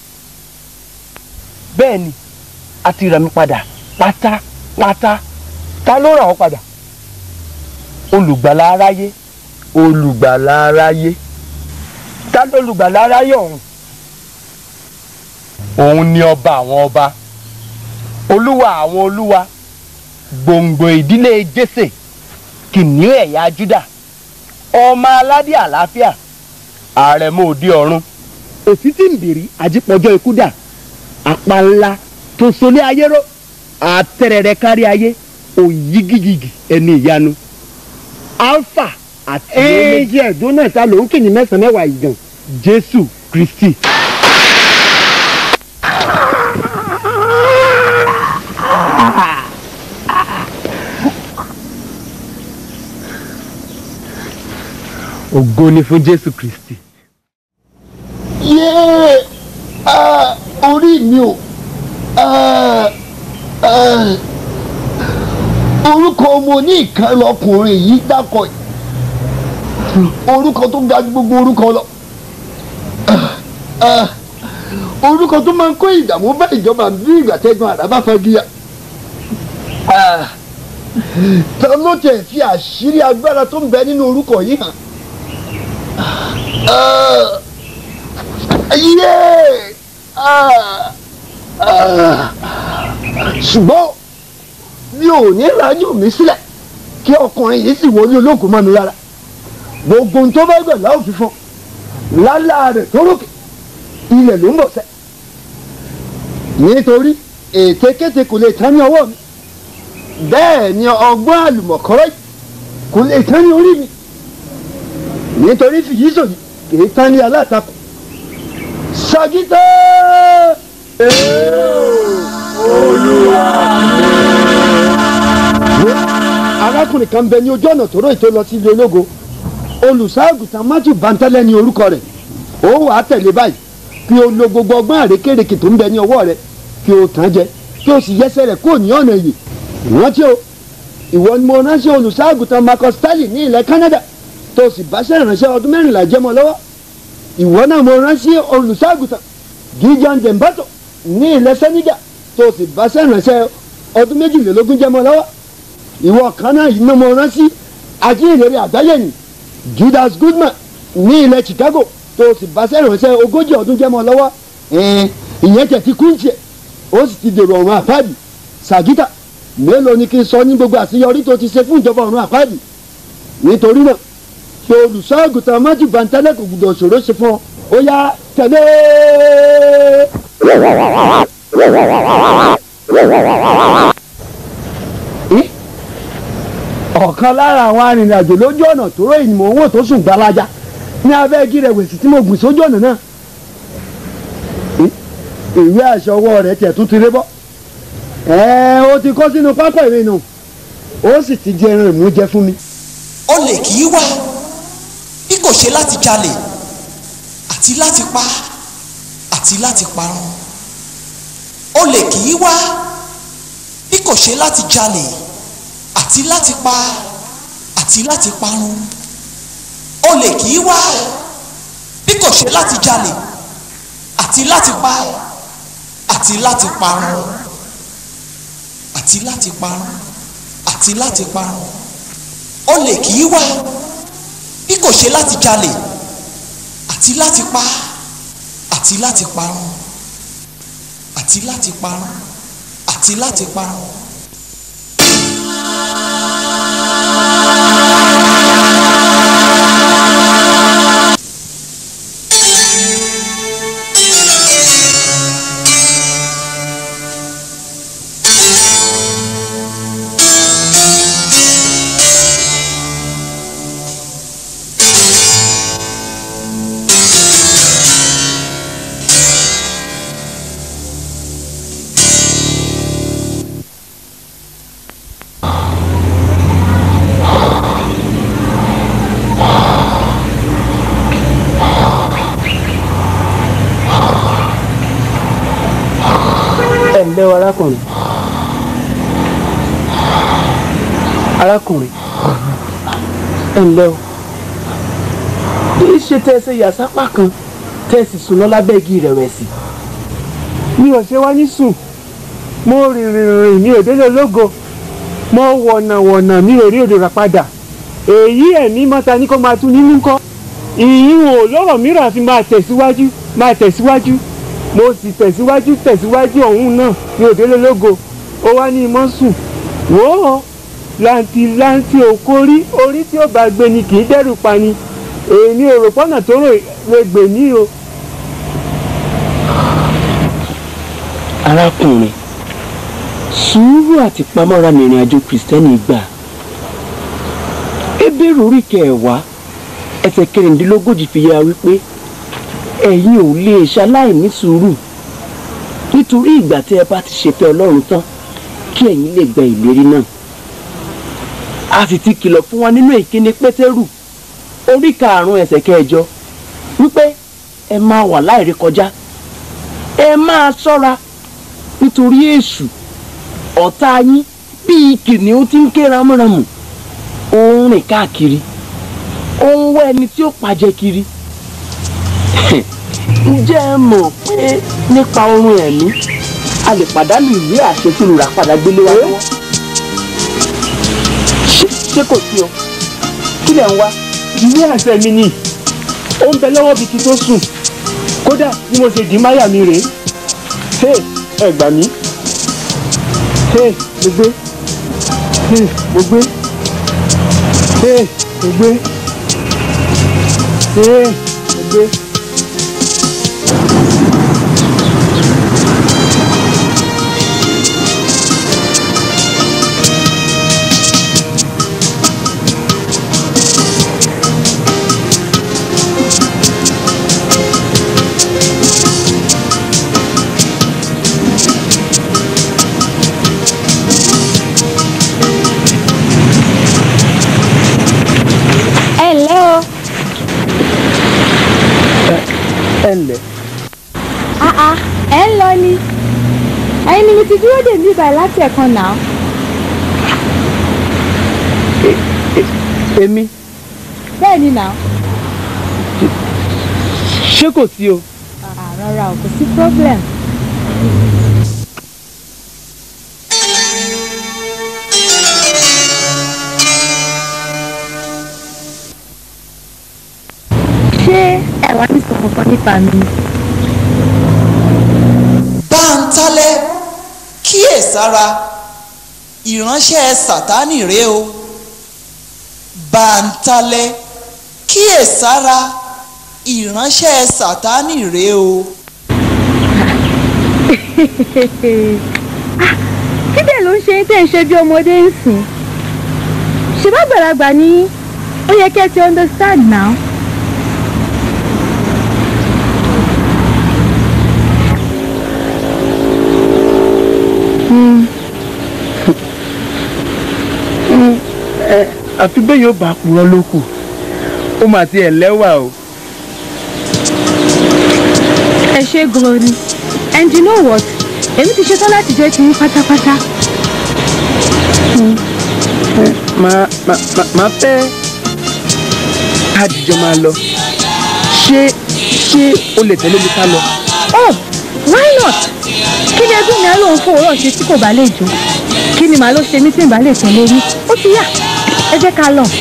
bẹ́ẹ̀ ni a ti rà mí padà pátápátá ta ló rà ọ́ padà. olùgbàlà aráyé. olùgbàlà aráyé. ta ló olùgbàlà aráyé ọ̀hún. òun ni ọba àwọn ọba olúwa àwọn olúwa gbòǹgbò ìdílé jésè kìnìún ẹ̀yà júdà ọmọ aládé àlàáfíà àrẹ̀mọ òde ọ̀run òsì tí ń bìrì àjípọ̀jọ́ ikú dà apá ńlá tó solé ayé ró àtẹ̀rẹ̀rẹ̀ kárí ayé òyigiyigi ẹni ìyanu alpha àti ẹ̀ẹ́dì ẹ̀dùn náà ta ló ń kìyìn mẹ́sàn-án mẹ́wàá ìgàn. jésù kristi. ògo ni fún jésù kristi. yéé ah, orí mi o ah, ah, orúkọ ọmọ ní ìkan lọkùnrin yìí dákọ yìí orúkọ tó ga ju gbogbo orúkọ lọ Ah, ah, orúkọ tó máa ń kó ìdààmú bá ìjọba bí ìgbà tẹ́gbọ́n àràbà fagiya Ah, ta ló tẹ̀ fi àṣírí agbára tó ń bẹ nínú orúkọ yìí hàn Ah, yéé Ah, ah, ṣùgbọ́n mi ò ní rájú mi sílẹ̀ kí ọkùnrin yìí sì wọlé ológun mọ́ mi rárá gbogbo ohun tó bá gbẹ̀ láò fi fún lálá rẹ̀ tó rókè ilẹ̀ ló ń bọ̀ sẹ́ nítorí ètekéte kò lè tán ní ọwọ́ mi bẹ́ẹ̀ ni ọgbọ́n àlùmọ̀kọ́rọ́ yìí kò lè tán ní orí mi nítorí fìyísò yìí kì í tán ní alátakò sagita arákùnrin kan bẹ ní ojú ọ̀nà tó rò ètò lọ sí ilé ológo olùṣọ́àgùtàn matthew bantẹ́lẹ̀ ní orúkọ rẹ̀ ó wà á tẹ̀lé báyìí kí o lo gbogbo ọgbọ́n àrékèrèkè tó ń bẹ ní ọwọ́ rẹ̀ kí o tàn jẹ kí o sì yẹsẹ̀ rẹ̀ kúrò ní ọ̀nà èyí rántí o ìwọ ni mo ránṣẹ́ olùṣọ́àgùtàn marcus stanley ní ilẹ̀ canada tó o sì báṣẹ́ ìránṣẹ́ ọdún mẹ́rìnlá jẹ́ mọ́ lọ́wọ́ ìwọ náà mo ránṣẹ́ olùṣọ́àgùtàn gideon dembato ní ilẹ̀ senegal tó o sì báṣẹ́ ìránṣẹ́ ọdún méjìlélógún jẹ́ mọ́ lọ́wọ́ ìwọ kan náà yìí ni mo ránṣẹ́ ajínrere àgbáyé yìí judas goodman ní ilẹ̀ chicago tó o sì bá sẹ́rànṣẹ́ ogójì ọdún jẹ́ mọ́ lọ́wọ́ ìyẹn tẹ̀ ti kún tiẹ̀ ó sì ti dèrò ọ̀run àpáàdì sàgítà mélòó ni kí n sọ ní gbogbo àṣeyọrí tó ti ṣe fún ìjọba ọ̀run àpáàdì nítorí náà ṣe olùṣọ́ àgùntàn májú bàǹtálẹ̀ kò gbọdọ̀ ṣòro ṣe fún ọ ó yá tẹ̀lé. ọ̀kan lára àwọn arìnrìnàjò lójú ọ̀nà tó ròyìn mò ń wò tó sùn gbalaja ní abẹ́ igi rẹ̀ wèsì tí mo gbìn sójú ọ̀nà náà ìwé aṣọ ọwọ́ rẹ̀ tiẹ̀ tún ti ré bọ́ ẹ̀ẹ́ o ti kó sínú pápá ìwé nù ó sì ti jẹ ẹran ìmújẹ fún mi. olè kì í wá bí kò ṣe láti jalè àti láti pa àti láti parun olè kì í wá bí kò ṣe láti jalè àti láti pa àti láti parun olè kì í wá bí kò ṣe láti jalè àti láti pa àti láti parun àti láti parun àti láti parun olè kì í wá bí kò ṣe láti jalè àti láti pa àti láti parun àti láti parun àti láti parun. ẹ ǹlẹ́ o arákùnrin arákùnrin ẹ ǹlẹ́ o kì í ṣe tẹ́ ẹ ṣe yàsápá kan tẹ́ ẹ sì sùn lọ lábẹ́ igi ìrẹ̀wẹ̀sì mi ò ṣe wá ní sùn mo rìn rìn rìn mi ò délé ológo mo wọ̀nà wọ̀nà mi ò rí òdò rà padà èyí ẹ̀mí mọ́ta ní kó máa tún nínú kọ́ ìyín ò lọ́rọ̀ mìíràn àfi máa tẹ̀síwájú máa tẹ̀síwájú mo sì tẹ̀síwájú tẹ̀síwájú ọ̀hún náà ní òdélé lógo ó wá ní imọ́ sùn wò ó làǹtìlanti òkórí orí tí ó bá gbé ni kì í dẹ́rù pani èmi ò rò pọ́nà tó rò lè gbè ní o arákùnrin sùúrù àti pamọ́ra mìíràn àjò kìrìsìtẹ́nì gbà Hébérù orí kẹwàá ẹsẹ̀ kẹrìndínlógójì fi yára wípé ẹ̀yin ò lè ṣaláì ní sùúrù nítorí ìgbà tí ẹ bá ti ṣèfẹ́ Ọlọ́run tán kí ẹ̀yin lè gba ìlérí náà a sì ti kìlọ̀ fún wa nínú ìkíni Pétérù orí karùn-ún ẹsẹ̀ kẹjọ wípé ẹ máa wà láìrékọjá ẹ máa ṣọ́ra nítorí èṣù ọ̀tá yín bíi kìnìún tí ń ké ramúramù ó ń rìn káàkiri ó ń wá ẹni tí ó pàjẹ́ kiri ǹjẹ́ ẹ mọ̀ pé nípa oorun ẹ̀mí a lè pàdánù ìwé àṣẹ tí olùràpadà gbélé wa lọ́wọ́ ṣé kò sí o kí lẹ̀ ń wá. ìwé àṣẹ mi ni ó ń bẹ lọ́wọ́ bíi ti tó sùn kódà bí mo ṣe dì í máyà mi rèé hey ẹ gbà mí hey mo gbé hey mo gbé hey mo gbé hey mo gbé. ẹ ǹlẹ́ o. ẹ ǹlẹ́ àà ẹ ń lọ ni ẹ̀yin ni mi ti dúró dè mí báyìí láti ẹ̀kan náà. èmi bẹ́ẹ̀ ni náà. ṣé kò sí o. àà rárá o kò sí problem. ṣé ẹ wá ní sọ̀rọ̀ kan nípa mi. báńtálẹ́ kíyèsára ìránṣẹ́ sátánì rèé o báńtálẹ́ kíyèsára ìránṣẹ́ sátánì rèé o. kí dẹ̀ ló ń ṣe tẹ̀ ń ṣe bí ọmọdé ń sìn ṣe bá gbàlagbà ní ó yẹ kẹ́ ẹ ti understand now. ẹ àfi bẹ́ẹ̀ yóò bá purọ́ ló kù ó mà ti ẹ̀ lẹ́wà o. ẹ ṣe gan ni and you know what èmi ti ṣetán láti jẹ́ ti yín pátápátá. máa máa máa fẹ́ àdìjọ máa lọ ṣé ṣé o lè tẹ̀lé mi ká lọ. oh why not kí ni ẹgbẹ́ mi á lóun fún òwúrọ̀ ṣe tí kò bá lè jó kí ni màá ló ṣe mí tí n bá lè tẹ̀lé yín ó ti yá ẹ jẹ́ ká lọ.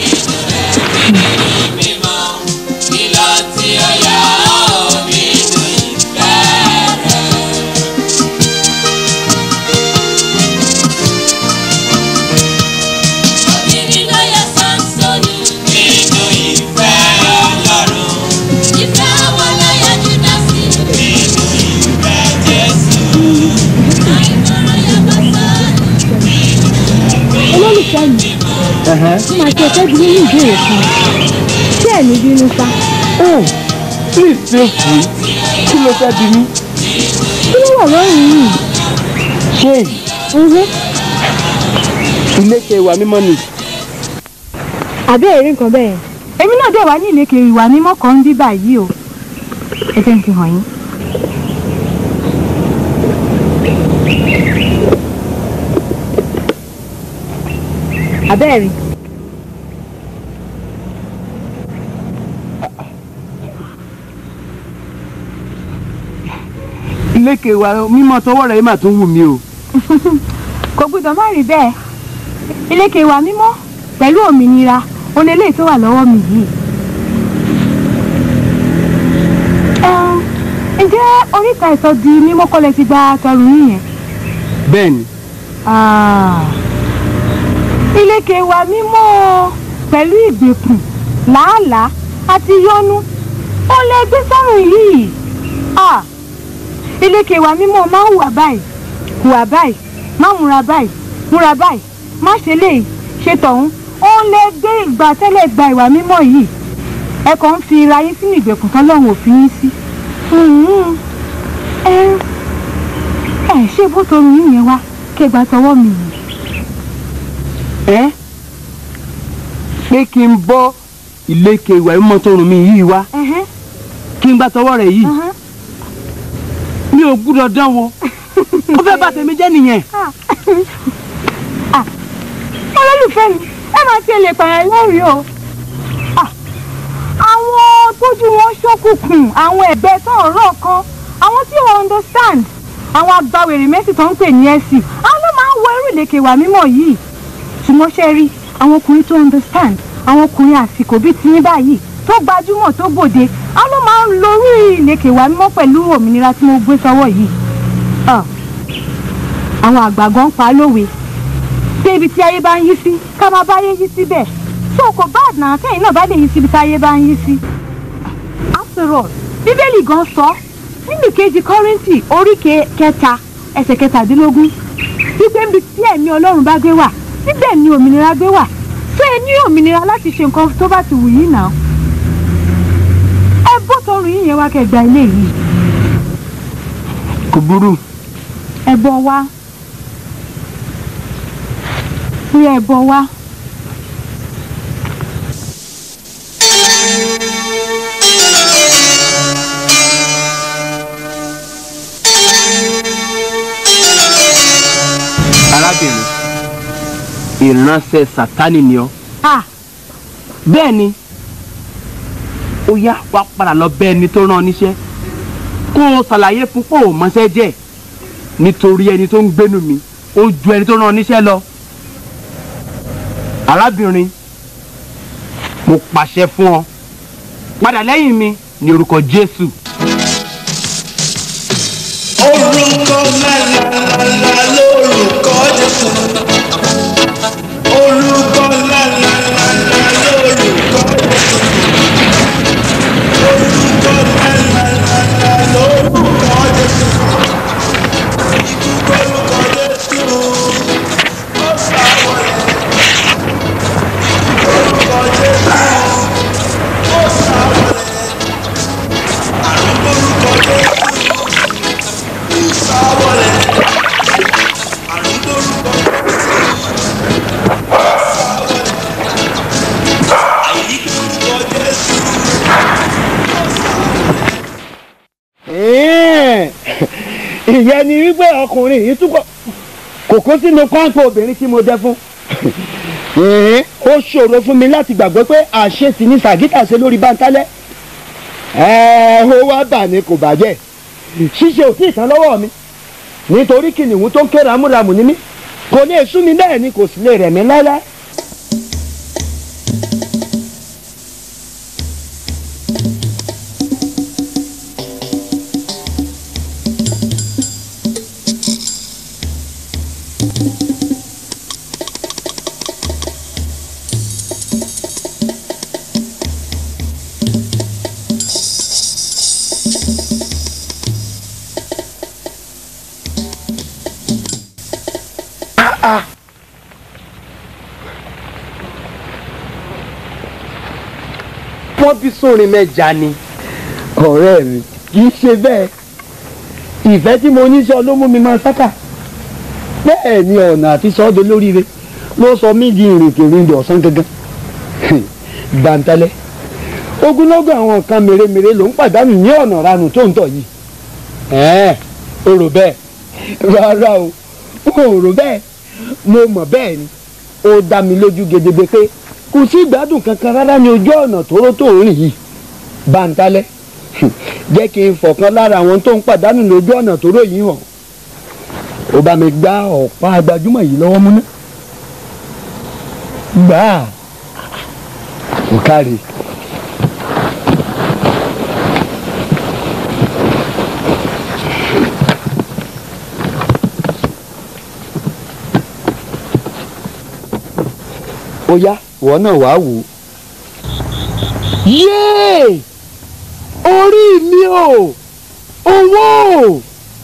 olólùfẹ́ mi mo máa ṣe ẹ̀fẹ́ bí nínú ìbéèrè kan tí ẹ̀ ní bínú sá. oh please feel free kí ló fẹ́ bí mi. kí ló wà lọ́rùn yìí. ṣé èyí ilé kẹwàá mímọ́ ni. àbí èrè nǹkan bẹ́ẹ̀ èmi náà dẹ̀ wá ní ìlékè ìwà mímọ́ kan ń bí báyìí o ẹ jẹ́ n fi hàn yín. abẹ́ẹ̀rí. ilé kẹwàá mímọ́ tọwọ́ rẹ̀ mà tún wù mí o. kò gbọdọ̀ má rí bẹ́ẹ̀ ìlékè ìwà mímọ́ pẹ̀lú òmìnira òun eléyìí tó wà lọ́wọ́ mi yìí. Ẹm, ǹjẹ́ oríta ìsọ di mímọ́ kọ́lẹ̀ ti gba tọrù yín yẹn? bẹ́ẹ̀ni Ah, ìlékè ìwà mímọ́ pẹ̀lú ìgbèkùn làálàá àti yọnu ó lè gbé sọ́rùn yìí. Ah, ìlékè ìwà mímọ́ máa ń hùwà báyìí hùwà báyìí má múra báyìí múra báyìí má ṣe léyìí ṣe tọ̀hún ó lè gbé ìgbà tẹ́lẹ̀ gba ìwà mímọ́ yìí ẹ kàn ń fi ra yín sínú ìgbèkùn tọ́lọ́run òfin yín sí Mhm. ẹ ẹ ṣé bó torun yín yẹn wá kí ẹ gbà tọwọ́ mi yìí. ẹ pé kí n bọ́ ìlékè ìwà mímọ́ tó rùn mí yìí wá kí n gbà tọwọ́ rẹ̀ yìí mi ò gbúdọ̀ dán wo ó fẹ́ bà tèmi jẹ́ nìyẹn. olólùfẹ́ mi ẹ máa ti lè pààyàn lẹ́rìí o Ah, àwọn tójú wọn ṣókùnkùn àwọn ẹ̀gbẹ́ tó ń rọ̀ kan àwọn tí wọ́n understand àwọn agbáwèrè mẹ́sì tó ń pè ní ẹ̀sì àwọn ló máa ń wọ irú ìlẹ̀kẹ̀ wà mímọ́ yìí ṣùgbọ́n ṣe rí àwọn ọkùnrin tó understand àwọn ọkùnrin àsìkò bíi tiyín báyìí tó gbajúmọ̀ tó gbòde àwọn ló máa ń lo irú ìlẹ̀kẹ̀ wà mímọ́ pẹ̀lú òmìnira tí mo gbé sọ́wọ́ yìí Ah, àwọn àgbà gan pa á lówe pé ibi tí ayé bá ń yí sí ká máa báyé yí síbẹ̀ tó kò bá àdàn kẹ́yìn náà bá lè yí síbi tí ayé bá ń yí sí. after all bíbélì gan sọ nínú kejì kọ́rìntì orí ke- kẹta ẹsẹ̀ kẹtàdínlógún wípé níbi tí ẹ̀mí ọlọ́run bá gbé wà níbẹ̀ ni òmìnira gbé wà tó ẹ ní òmìnira láti ṣe nǹkan tó bá ti wù yín náà. ẹ bó tọrùn yín yẹn wá kẹgbà ilé yìí kò burú ẹ bọ wá rí ẹ bọ wá. arábìnrin ìránṣẹ́ sátánì ni ọ́ Ah, bẹ́ẹ̀ ni ó yá wá padà lọ bẹ́ ẹni tó rán ọ níṣẹ́ kó o ṣàlàyé fún pé ò mọṣẹ́ jẹ́ nítorí ẹni tó ń gbénu mi ó ju ẹni tó rán ọ níṣẹ́ lọ arábìnrin mo pàṣẹ fún ọ padà lẹ́yìn mi ní orúkọ jésù. orúkọ lálálálá lórúkọ jésù orúkọ lálálálá lórúkọ jésù orúkọ lálálálá lórúkọ jésù ikú gbórúkọ jésù ó sáwọlẹ ikú gbórúkọ jésù ó sáwọlẹ àrùn gbórúkọ jésù. Sáwọlẹ̀ àrùn lórúkọ sáwọlẹ̀ àìní lórúkọ Jésù. ìyẹn ni wípé ọkùnrin yìí túbọ̀ kò kó sínú kọ́ńpù obìnrin tí mo dẹ fún Ẹ̀ẹ́n, ó ṣòro fún mi láti gbàgbọ́ pé àṣetì ní sàgítà ṣe lórí báńtálẹ́ ẹ̀ẹ́ ó wá bà ní kò bàjẹ́ ṣíṣe ò tí ì tán lọ́wọ́ mi nítorí kìnìún tó ń ké ramúramù ní mí kò lè sú mi bẹ́ẹ̀ ni kò sì lè rẹ̀ mí láéláé. wọ́n bí sórin mẹ́ja ni. ọ̀rẹ́ mi kì í ṣe bẹ́ẹ̀ ìfẹ́ tí mo ní sọ ló mú mi máa sáká bẹ́ẹ̀ ni ọ̀nà àti sọ́dọ̀ lóríire ló sọ mí di ìrìnkèrindò ọ̀sán gangan bàǹtálẹ́ ogunlọ́gọ̀ àwọn nǹkan mèremère ló ń pàdánù ní ọ̀nà ranù tó ń tọ̀ yìí ẹ̀ẹ́n o rò bẹ́ẹ̀ rárá o o rò bẹ́ẹ̀ mo mọ̀ bẹ́ẹ̀ ni ó dá mi lójú gedegbe pé kò sí ìgbádùn kankan rárá ní ojú ọ̀nà tóró tó ń rìn yìí bàǹtálẹ́ jẹ́ kí n fọ̀kan lára àwọn tó ń pàdánù lójú ọ̀nà tóró yìí hàn ó bá mi gbá ọ̀pá gbajúmọ̀ yìí lọ́wọ́ múná gbà á kò kárí. ó yá ìwọ náà wàá wò ó. yéè orí mi o owó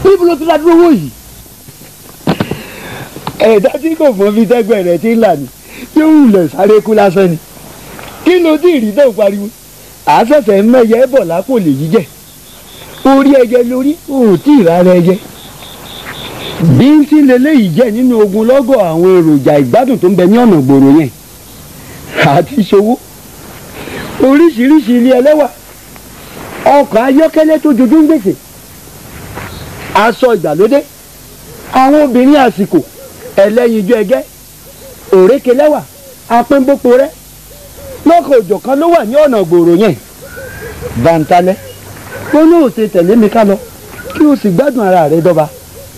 níbo ló ti ra dúró owó yìí. ẹ̀dá tí kò mọ bí tẹ́gbẹ́ rẹ̀ ti ń là ní tí ó wùlẹ̀ sáré kú lásán ni kí ló dé ìrì náà pariwo àásẹ̀sẹ̀ mẹ́yẹ bọ̀ lápò lè yí jẹ́ orí ẹyẹ lórí ò tí ì rárá ẹyẹ bí ń tí leléyìí jẹ́ nínú ogun lọ́gọ̀ àwọn èròjà ìgbádùn tó ń bẹ ní ọ̀nà gbòòrò yẹn àti ìṣòwò oríṣiríṣi ilé ẹlẹ́wà ọkọ̀ ayọ́kẹ́lẹ́ tó jojú ń gbèsè aṣọ ìgbàlódé àwọn obìnrin àsìkò ẹlẹ́yinjú ẹgẹ́ òrékelẹ́wà apẹ́nbópo rẹ lọ́kọ̀ òjọ̀kan ló wà ní ọ̀nà gbòòrò yẹn bàǹtalẹ̀ ó ní òsè tẹ̀lé mi ká lọ kí o sì gbádùn ara rẹ dọ́ba.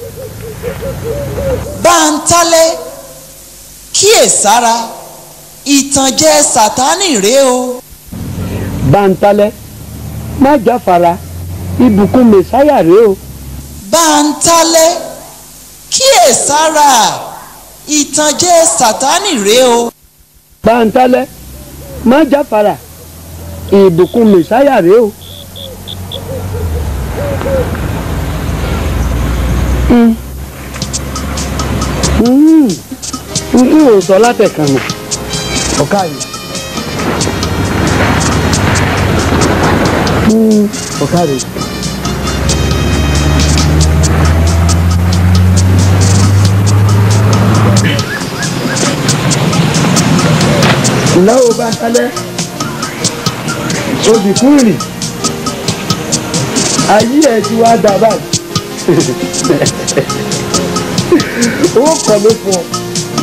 báńtálẹ́ kíyèsára ìtànjẹ sátánì rèé o. bàǹtalẹ̀ má jáfara ibùkún mẹsáyà rèé o. báńtálẹ́ kíyèsára ìtànjẹ sátánì rèé o. bàǹtalẹ̀ má jáfara ìbùkún mẹsáyà rèé o. Mm. Mm. n kí o sọ látẹ̀kan nù ọ̀ká yìí. Mm. ọ̀ká rẹ̀. ìlàwọ̀ bá kálẹ̀ obì kúrì ayé ẹ̀ ti wá dà báyìí owó kọ̀ ló fún ọ.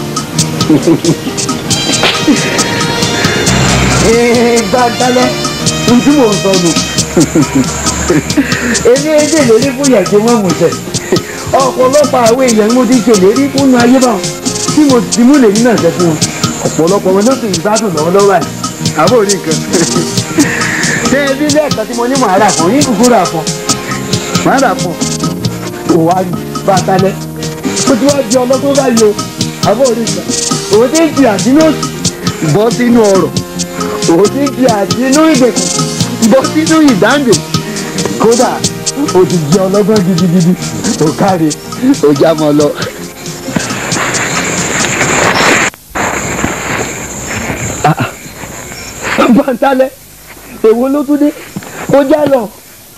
gbàgbálẹ̀ ojú mò ń sọ nù. èmi èdè lórí fún yẹn tí wọ́n mú sẹ̀. ọ̀pọ̀lọpọ̀ àwọn èèyàn mo ti ṣèlérí fún ayé bá tí mo ti mú lèmi náà ṣe fún wọn. ọ̀pọ̀lọpọ̀ wọn ló sì ń gbádùn lọ́wọ́lọ́wọ́ ẹ̀. àbó rí nǹkan. ṣé ebi lẹ́ẹ̀kan tí mo ní màá rà fún yín kúkú rà fún màá rà fún òwárí bàtàlẹ́ ó ti wá di ọlọ́gbọ́n báyìí o àbọ̀ òrìṣà òun ti ń fi àdínú òsì bọ́ sínú ọ̀rọ̀ òun ti ń fi àdínú ìgbèkùn bọ́ sínú ìdáǹdè kódà ó ti di ọlọ́gbọ́n gidigidi ó káre ó já mọ́ lọ. bàtàlẹ́ èwo ló tún dé ó já lọ.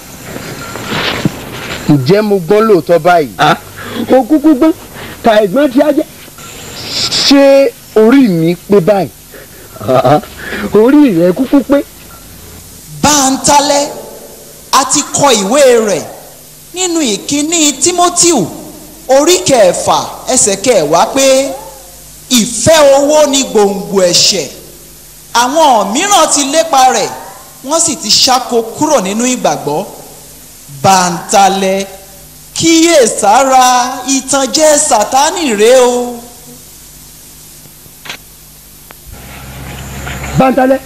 ǹjẹ́ mo gbọ́n lóòótọ́ báyìí. ó kúkú gbọ́n ta ẹ̀gbọ́n tí a jẹ́. ṣé orí mi pé báyìí. orí rẹ̀ kúkú pé. báńtálẹ́ a ti kọ ìwé rẹ̀ nínú ìkíní tímótíù orí kẹfà ẹsẹ̀ kẹwàá pé ìfẹ́ owó ni gbòǹgbò ẹ̀ṣẹ̀ àwọn mìíràn ti lépa rẹ̀ wọ́n sì ti ṣáko kúrò nínú ìgbàgbọ́ bàǹtálẹ̀ kíyèsára ìtànjẹ sátánì rèé o. bàǹtálẹ̀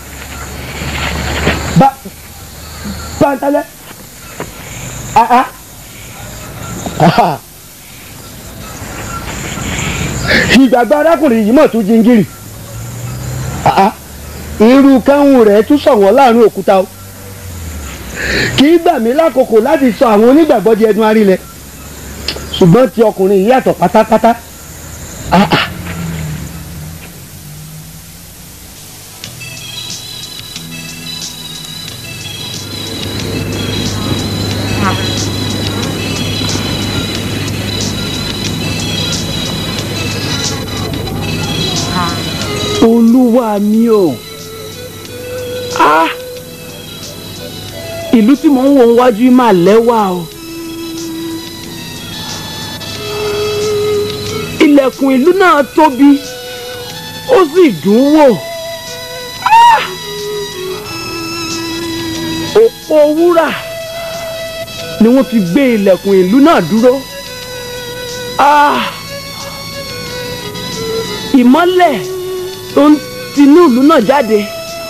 ba bàǹtálẹ̀ aha aha ìgbàgbọ́ arákùnrin yìí mọ̀ tún jingiri aha irú káwọn rẹ̀ tún sọ̀wọ́n láàrin òkúta o kì í gbà mí lákòókò láti sọ àwọn onígbàgbọ́ di ẹnu arílẹ̀ ṣùgbọ́n ti ọkùnrin yìí yàtọ̀ pátápátá. Ah, ah. olúwa mi o ah ìlú tí mò ń wo wájú yìí máa lẹ́wà o ilẹ̀kùn ìlú náà tóbi ó sì dùn wò Ah! òpó wúrà ni wọ́n fi gbé ilẹ̀kùn ìlú náà dúró Ah! ìmọ́lẹ̀ tó ń tinú ìlú náà jáde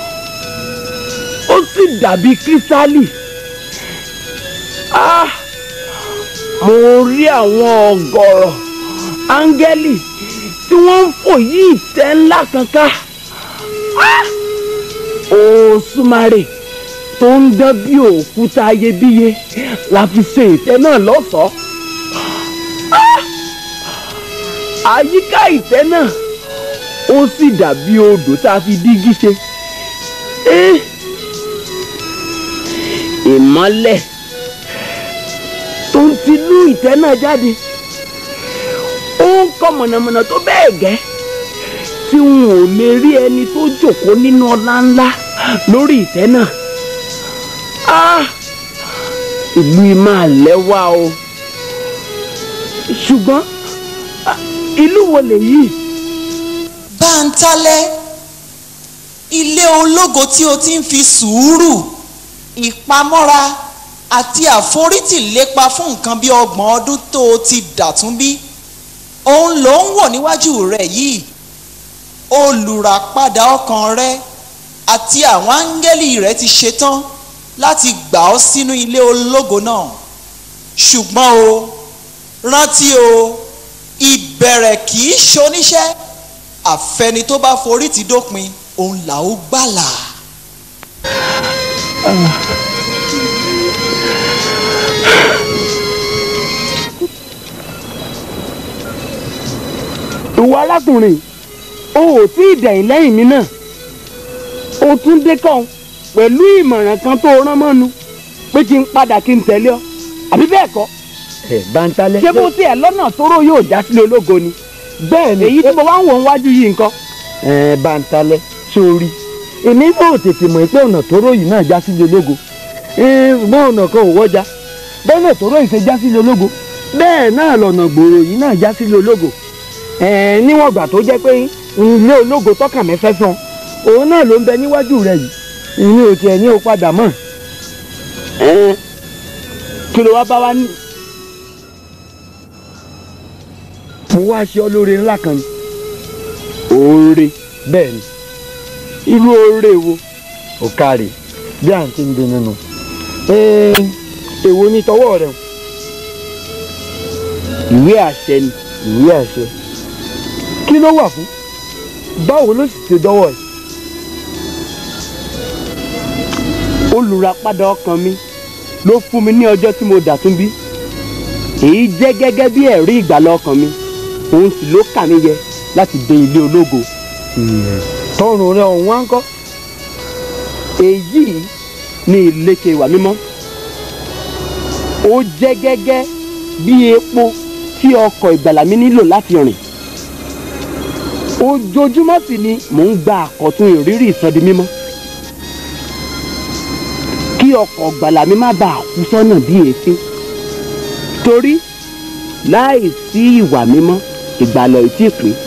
ó sì dàbí kírísítálì Ah! mo rí àwọn ọ̀gọ̀rọ̀ áńgẹ́lì tí wọ́n ń fò yí ìtẹ́ ńlá kan ká Ah! òṣùmàrè tó ń dán bí òkúta ayébíye la fi ṣe ìtẹ́ náà lọ́ṣọ̀ọ́. Ah! àyíká ìtẹ́ náà ó sì dàbí odò tá a fi dígí ṣe. Eh! ìmọ́lẹ̀ tó ń tinú ìtẹ́ náà jáde ó ń kọ́ mọ̀nàmọ́ná tó bẹ́ẹ̀ gẹ́ tí n ò lè rí ẹni tó jókòó nínú ọlá ńlá lórí ìtẹ́ náà. Ah! ìlú yìí máa lẹ́wà o ṣùgbọ́n ah, ìlú wo lèyí. báńtálẹ́ ilé ológo tí o ti ń fi sùúrù ìpamọ́ra àti àforítì lépa fún nǹkan bí ọgbọ̀n ọdún tó o ti dàtún bí òun ló ń wò níwájú rẹ̀ yìí olùràpadà ọkàn rẹ àti àwọn áńgẹ́lì rẹ ti ṣetán láti gbà ọ́ sínú ilé ológo náà ṣùgbọ́n o rántí o ìbẹ̀rẹ̀ kì í ṣoníṣẹ́ àfẹni tó bá forí ti dópin òun là ó gbàlà. ìwọ arákùnrin o ò tí ì dẹ̀yìn lẹ́yìn mi náà o tún dé kàn pẹ̀lú ìmọ̀ràn kan tó rán mọ́nu pé kí n padà kí n tẹ̀lé ọ àbí bẹ́ẹ̀ kọ́ ẹ báńtálẹ́. ṣé bó tiẹ̀ lọ́nà tóró yóò já sílé ológo ni bẹ́ẹ̀ ni èyí tí mo wá ń wò ń wájú yìí nǹkan. ẹ báńtálẹ́ sórí èmi náà tètè mọ̀ pé ọ̀nà tóró yìí náà já sílé ológo bọ́n ọ̀nà kan ò wọ́jà bọ́nà tóró yìí ṣe já sílé ológo bẹ́ẹ̀ náà lọ̀nà gbòòrò yìí náà já sílé ológo ẹ níwọ̀n ìgbà tó jẹ́ pé ilé ológo tọ́kàn mi fẹ́ san òun náà ló ń bẹ níwájú rẹ yìí ìní ò tiẹ̀ ní o padà mọ́ Ẹ, kí ló wá bá wa ní. mo wá ṣe ọ lóore ńlá kan ni oore bẹ́ẹ̀ ni irú oore wo. ò kárí bí à ń ti ń bí nínú Ẹ, èwo ni tọwọ́ rẹ o? ìwé àṣẹ ni. ìwé àṣẹ kí ló wà fún báwo ló sì ṣe dọ́wọ́ ẹ̀ olùràpadà ọkàn mi ló fún mi ní ọjọ́ tí mo dàtún bí èyí jẹ́ gẹ́gẹ́ bí ẹ̀rí ìgbàlà ọkàn mi òun sì ló kà mí yẹ láti dé ilé ológo. tọrùn rẹ ọ̀hún wá ń kọ́ èyí ni ìlékè ìwà mímọ́ ó jẹ́ gẹ́gẹ́ bí epo tí ọkọ̀ ìgbàlà mi nílò láti rìn ojoojúmọ́ sì ni mò ń gba àkọ́tún ìrírí ìsọdi mímọ́ kí ọkọ̀ ìgbàlà mi má bàa kú sọ́nà bí èéfín torí láì sí ìwà mímọ́ ìgbàlà ò tí ì pé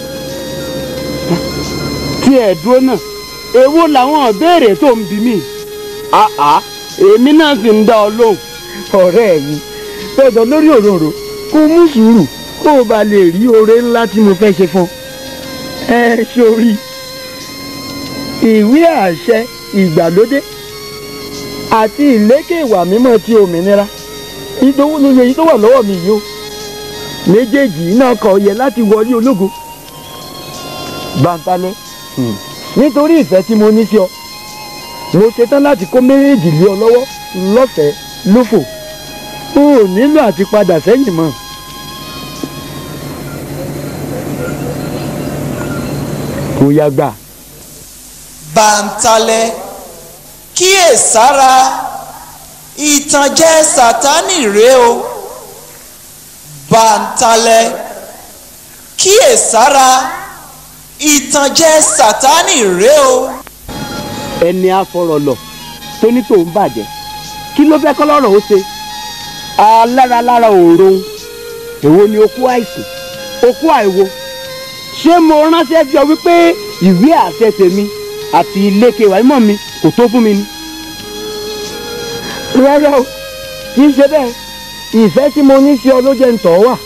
tí ẹ̀ dúró náà èwo làwọn ìbéèrè tó ń bi mí àá èmi náà sì ń dá ọ lóhùn. ọ̀rẹ́ mi fẹ́jọ lórí òróró kó mú sùúrù kó o bá lè rí oore ńlá tí mo fẹ́ ṣe fún ọ. ẹ sórí ìwé àṣẹ ìgbàlódé àti ìlékè ìwà mímọ́ ti òmìnira ìdówó ló yẹ èyí tó wà lọ́wọ́ mi yìí o méjèèjì náà kọ yẹ láti wọlé ológo bàǹtálẹ́ nítorí ìfẹ́ tí mo ní sí ọ mo ṣetán láti kó méjèèjì lé ọ lọ́wọ́ lọ́fẹ̀ẹ́ lófò o ò nílò àti padà sẹ́yìn mọ́. kò yá gbà. bàǹtálẹ́ kíyèsára ìtànjẹ sátánì rèé o bàǹtálẹ́ kíyèsára ìtànjẹ sátánì rèé o. ẹni afọrọlọ tó ní tòun bàjẹ́ kí ló fẹ́ kọ́lọ́rọ̀ ó ṣe alára lára òòrùn èwo ni okú àìsàn okú àìwo ṣé mo ránṣẹ́ bí ọ wípé ìwé àṣẹ tèmi àti iléeké ìwà mímọ́ mi kò tó fún mi ni. rárá o kì í ṣe bẹ́ẹ̀ ìfẹ́ tí mo ní sí ọ ló jẹ́ ń tọ̀ wà.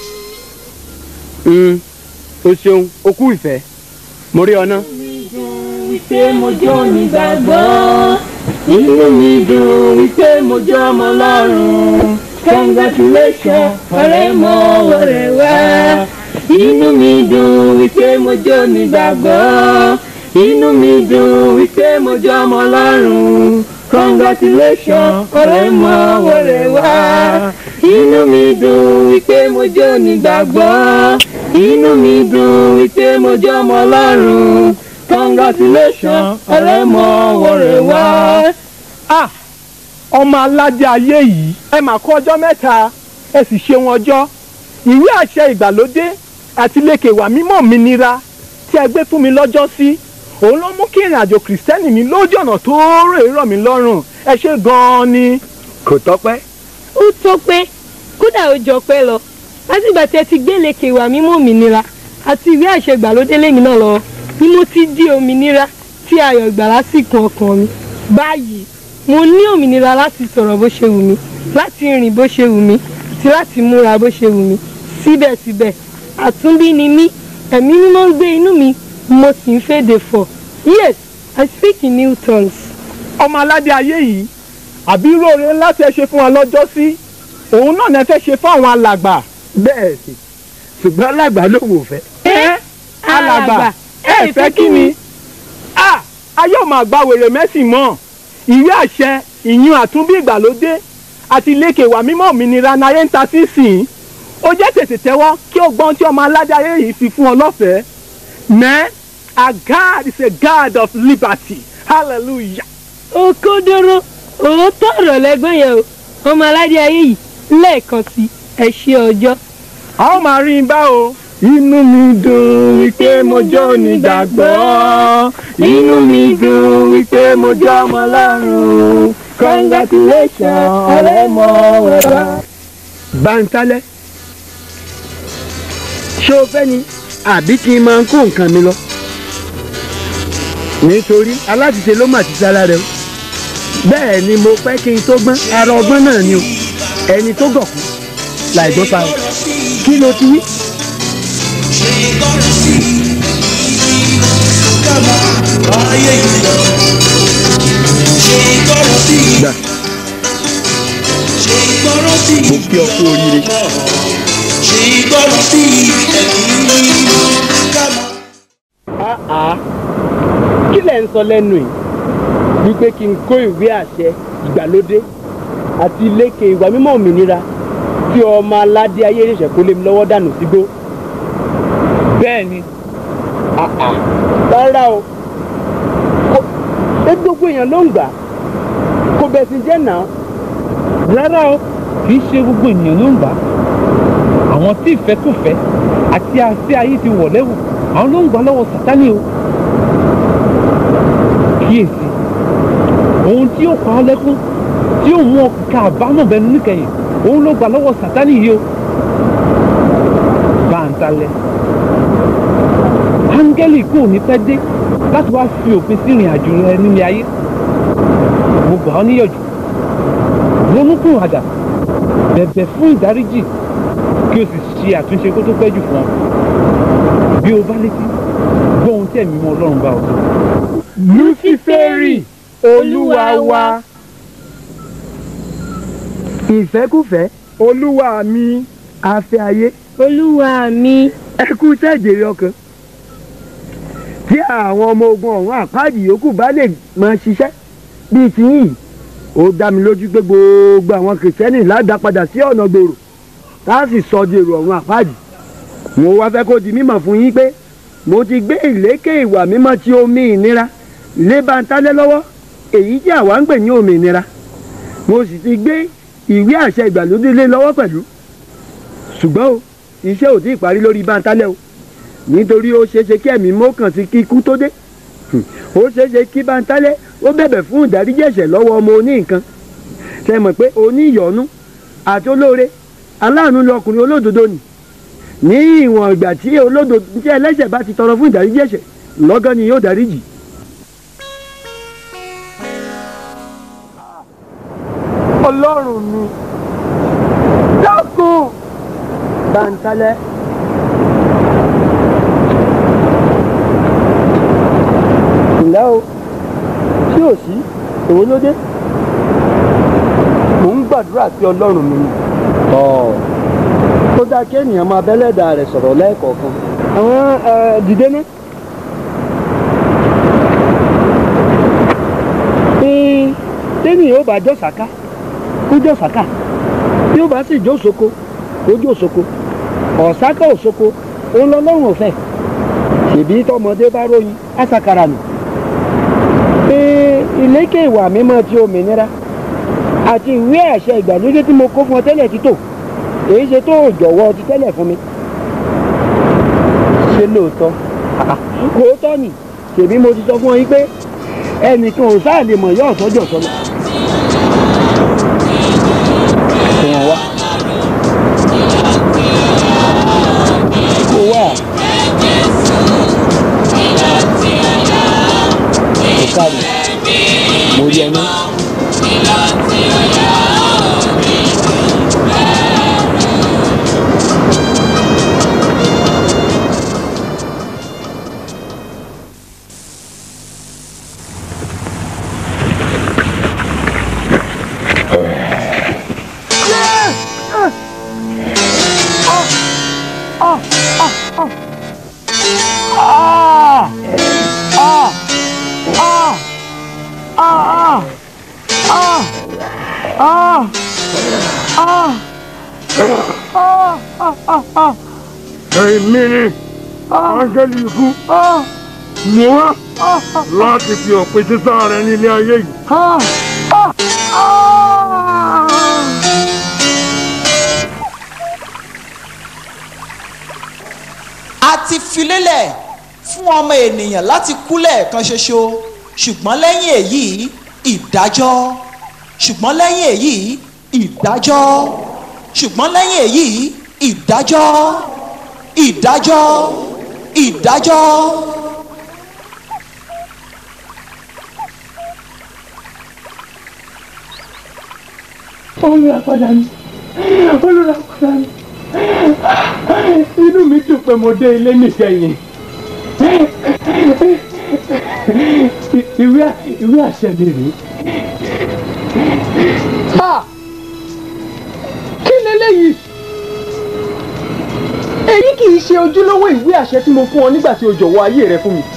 o ṣeun okú ìfẹ́ mo rí ọ ná. wípé mo jẹ́ onígbàgbọ́ inú mi dùn wípé mo jẹ́ ọmọ ọlọ́run congratulation ọ̀rẹ́ mọ́ ọ̀rẹ́ wá inú mi dùn wípé mo jẹ́ onígbàgbọ́ inú mi dùn wípé mo jẹ́ ọmọ ọlọ́run congratulations ọ̀rẹ́ mọ wẹ̀rẹ̀ wá inú mi dùn wípé mo jẹ́ onígbàgbọ́ inú mi dùn wípé mo jẹ́ ọmọ ọlọ́run congratulations ọ̀rẹ́ mọ wẹ̀rẹ̀ wá. ah ọmọ aládé ayé yìí ẹ mà kó ọjọ́ mẹ́ta ẹ sì ṣe wọn ọjọ́ ìwé àṣẹ ìgbàlódé àti lèkè wà mímọ́ mi nira tí ẹ gbé fún mi lọ́jọ́ sí òun ló mú kí ìrìn àjò kìrìsìtẹ́nì mi lójú ọ̀nà tó rè rọ̀ mí lọ́rùn ẹ ṣe gan-an ni. kò tọ́pẹ́. ó tó pé kódà ó jọ pé lọ látìgbà tí ẹ ti gbé lèkè wà mímọ́ òmìnira àti ìwé àṣẹ ìgbàlódé lèmi náà lọ ni mo ti di òmìnira tí ayọ̀ ìgbàlá sì kún ọkàn mi báyìí mo ní òmìnira láti sọ̀rọ̀ bó ṣe wù mí láti rìn bó ṣe wù mí àti láti múra bó ṣe wù mí síbẹ̀síbẹ̀ àtúnbí ni mí ẹ̀mí mímọ́ ń gbé inú mi mo sì ń fèdè fọ̀ yes i speak in new tongues. ọmọ aládé ayé yìí àbí róore ńlá tẹ ṣe fún wa lọ́jọ́ sí òun náà ní ẹ fẹ́ ṣe fún àwọn alàgbà. bẹ́ẹ̀ sì ṣùgbọ́n alàgbà lòun ò fẹ́. ẹ alàgbà ẹ fẹ́ kí ni. a ayé ò máa gba wèrè mẹ́sìn mọ́ ìwé àṣẹ ìyún àtúnbí ìgbàlódé àti ilékè wà mímọ́ òmìnira náírà ń ta sí sìn ó jẹ́ tètè tẹ́wọ́ kí o gbọ́n tí ọmọ aládé ayé yìí fi fún ọ lọ́fẹ̀ẹ́ man our God is a God of liberty hallelujah. òkodoro òótọ́ ọ̀rọ̀ lẹ́gbọ́n yẹn o ọmọ aládé ayé yìí lẹ́ẹ̀kan sí ẹ ṣe ọjọ́. a ó máa rí i bá o. inú mi dùn wípé mo jẹ́ onígbàgbọ́ inú mi dùn wípé mo jẹ́ ọmọ ọlọ́run congratulations ọ̀rẹ́ mọ wẹ̀rọ. báńtálẹ́ ṣé o fẹ́ ni àbí kí n máa kó nǹkan mi lọ nítorí aláṣìṣe ló mà ti sára rẹ o bẹ́ẹ̀ ni mo fẹ́ kí n tó gbọ́n ara ọgbọ́n náà ni o ẹni tó gọ̀kú láìgbọ́n pa o kí ló ti wí. gbà mo kí ọ kú oríire. àá kí lẹ̀ ń sọ lẹ́nu yìí wípé kí n kó ìwé àṣẹ ìgbàlódé àti ilékè ìwà mímọ́ òmìnira tí ọmọ aládé ayé ṣẹ̀ṣẹ̀ kó lé mi lọ́wọ́ dànù sígbó. bẹ́ẹ̀ ni. àà rárá o kò gbogbo èèyàn ló ń gbà kò bẹ̀sìn jẹ́ náà. rárá o kì í ṣe gbogbo ènìyàn ló ń gbà àwọn tí ìfẹ́kùfẹ́ àti àṣẹ ayé ti wọ̀ lẹ́wù àwọn ló ń gbà lọ́wọ́ sátánì o kíyèsí ohun tí yóò pa ọ́ lẹ́kún tí yóò mú ọkà àbámọ̀ bẹnu níkẹyìn òun ló gbà lọ́wọ́ sátánì yìí o báńtalẹ̀ áńgẹ́lì kò ní pẹ́ dé láti wá fi òpin sí ìrìn àjò rẹ nílé ayé mo gbà ọ́ níyànjú ronúkún àdà bẹ̀bẹ̀ fún ìdáríjì kí o sì ṣe àtúnṣe kó tó pẹ́ jù fún ọ bí o bá létí gbọ́ ohun tí ẹ̀mí mọ́ ọlọ́run bá ọ sọ. luciferi olúwa wa ìfẹ́kùfẹ́ olúwa mi afẹ́ ayé olúwa mi ẹ kú sẹ́jèrè ọkàn tí àwọn ọmọ ogun ọ̀hún àpáàdì yòókù bá lè máa ṣiṣẹ́ bíi tiyín ó dá mi lójú pé gbogbo àwọn kìrìsìtẹ́nì ládàá padà sí ọ̀nà gbòòrò tá a sì sọ di èrò ọ̀hún àpáàdì mo wá fẹ́ kó di mímọ̀ fún yín pé mo ti gbé ìlékè ìwà mímọ́ tí omi ìnira lé bántálẹ́ lọ́wọ́ èyí tí àwa ń pè ní òmìnira mo sì ti gbé ìwé àṣẹ ìgbàlódé lé lọ́wọ́ pẹ̀lú ṣùgbọ́n o iṣẹ́ ò tí ì parí lórí bántálẹ́ o nítorí ó ṣeéṣe kí ẹ̀mí mọ́kàn sí kíkú tó dé ó ṣeéṣe kí bántálẹ́ ó bẹ̀bẹ̀ fún ìdáríjì ẹ̀ṣẹ̀ lọ́wọ́ ọmọ oní nǹkan ṣe mọ̀ pé oníyọ̀ọ́nú àti olóore aláàánú lọkùnrin olódodo nì ní ìwọ̀n ìgbà tí olódodo tí ẹlẹ́ṣẹ̀ bá ti tọrọ fún ìdáríjì ẹ̀ṣẹ̀ lọ́gán ni yóò dáríjì. ọlọ́run mi dákun bántálẹ́ ǹlẹ́ o tí ò sí èwo ló dé mò ń gbàdúrà sí ọlọ́run mi ni. ó dáa kí ènìyàn máa bẹ́lẹ́dà rẹ̀ sọ̀rọ̀ lẹ́ẹ̀kọ̀ọ̀kan. àwọn dìde ní. tí bẹ́ẹ̀ni ó bá jọ́ sàká kó jọ́ sàká bí ó bá sì jó soko kó jó soko ọ̀sáká òsoko òun lọ lọ́rùn òfẹ́ ṣèbí tọmọdé bá ròyìn àṣàkàrà nù pé ìlékè ìwà mímọ́ ti òmìnira àti ìwé àṣẹ ìgbàlódé tí mo kó fún ọ tẹ́lẹ̀ títò èyí ṣe tó jọ̀wọ́ ti tẹ́lẹ̀ fún mi ṣe lóòótọ́ lóòótọ́ ni ṣèbí mo ti sọ fún ọ yín pé ẹnìkan ò sáà lè mọ̀ yọ ọ̀sọ́jọ́ sọ́lọ́ kò wọ́n wá kò wá kò káàdì mo rí ẹni. èmi ni áńgẹ́lì ikú mú wá láti fi òpin sísá rẹ nílé ayé yìí. a ti filélẹ̀ fún ọmọ ènìyàn láti kú lẹ́ẹ̀kan ṣoṣo ṣùgbọ́n lẹ́yìn èyí ìdájọ́ ṣùgbọ́n lẹ́yìn èyí ìdájọ́ ṣùgbọ́n lẹ́yìn èyí ìdájọ́ ìdájọ́ ìdájọ́. olùràpadà mi olùràpadà mi inú mi dùn pé mo dé ilé níkẹyìn ìwé ìwé àṣẹ mi rèé. kí leléyìí èyí kì í ṣe ojúlówó ìwé àṣẹ tí mo fún ọ nígbà tí o jọ̀wọ́ ayé rẹ fún mi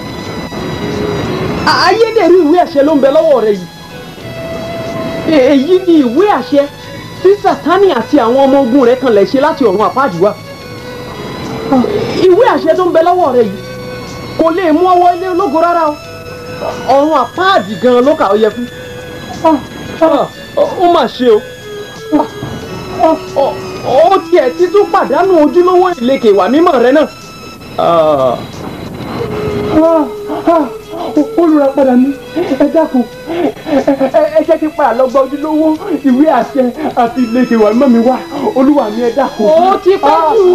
ayédèrú ìwé àṣẹ ló ń bẹ lọ́wọ́ rẹ yìí èyí ni ìwé àṣẹ tí sátánì àti àwọn ọmọ ogun rẹ̀ kan lè ṣe láti ọ̀run àpáàdì wá ìwé àṣẹ tó ń bẹ lọ́wọ́ rẹ yìí kò lè mú ọwọ́ ilé ológo rárá o ọ̀run àpáàdì gan ló kà ó yẹ fún ó mà ṣe o ó tiẹ̀ ti tún pàdánù ojúlówó ìlẹ̀kẹ̀ ìwà mímọ́ rẹ náà. olùràpadà mi ẹ dákun ẹ jẹ́ kí padà lọ gba ojúlówó ìwé àṣẹ àti ìlẹ̀kẹ̀ ìwà mímọ́ mi wá olúwa mi ẹ dákun. ó ti pẹ́ jù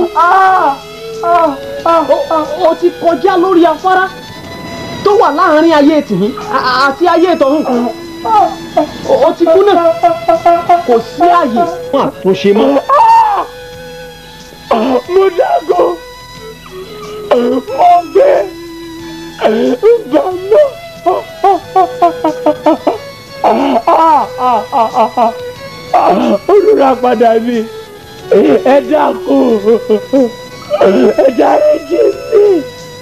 ó ti kọjá lórí afárá tó wà láàárín ayé tìyín àti ayé tọ̀hún ó ti kú náà kò sí àyè fún àtúnṣe mọ́. mo dágò mo gbé bàmọ́ olùràpadà mi ẹ dákun ẹ dáríjì mi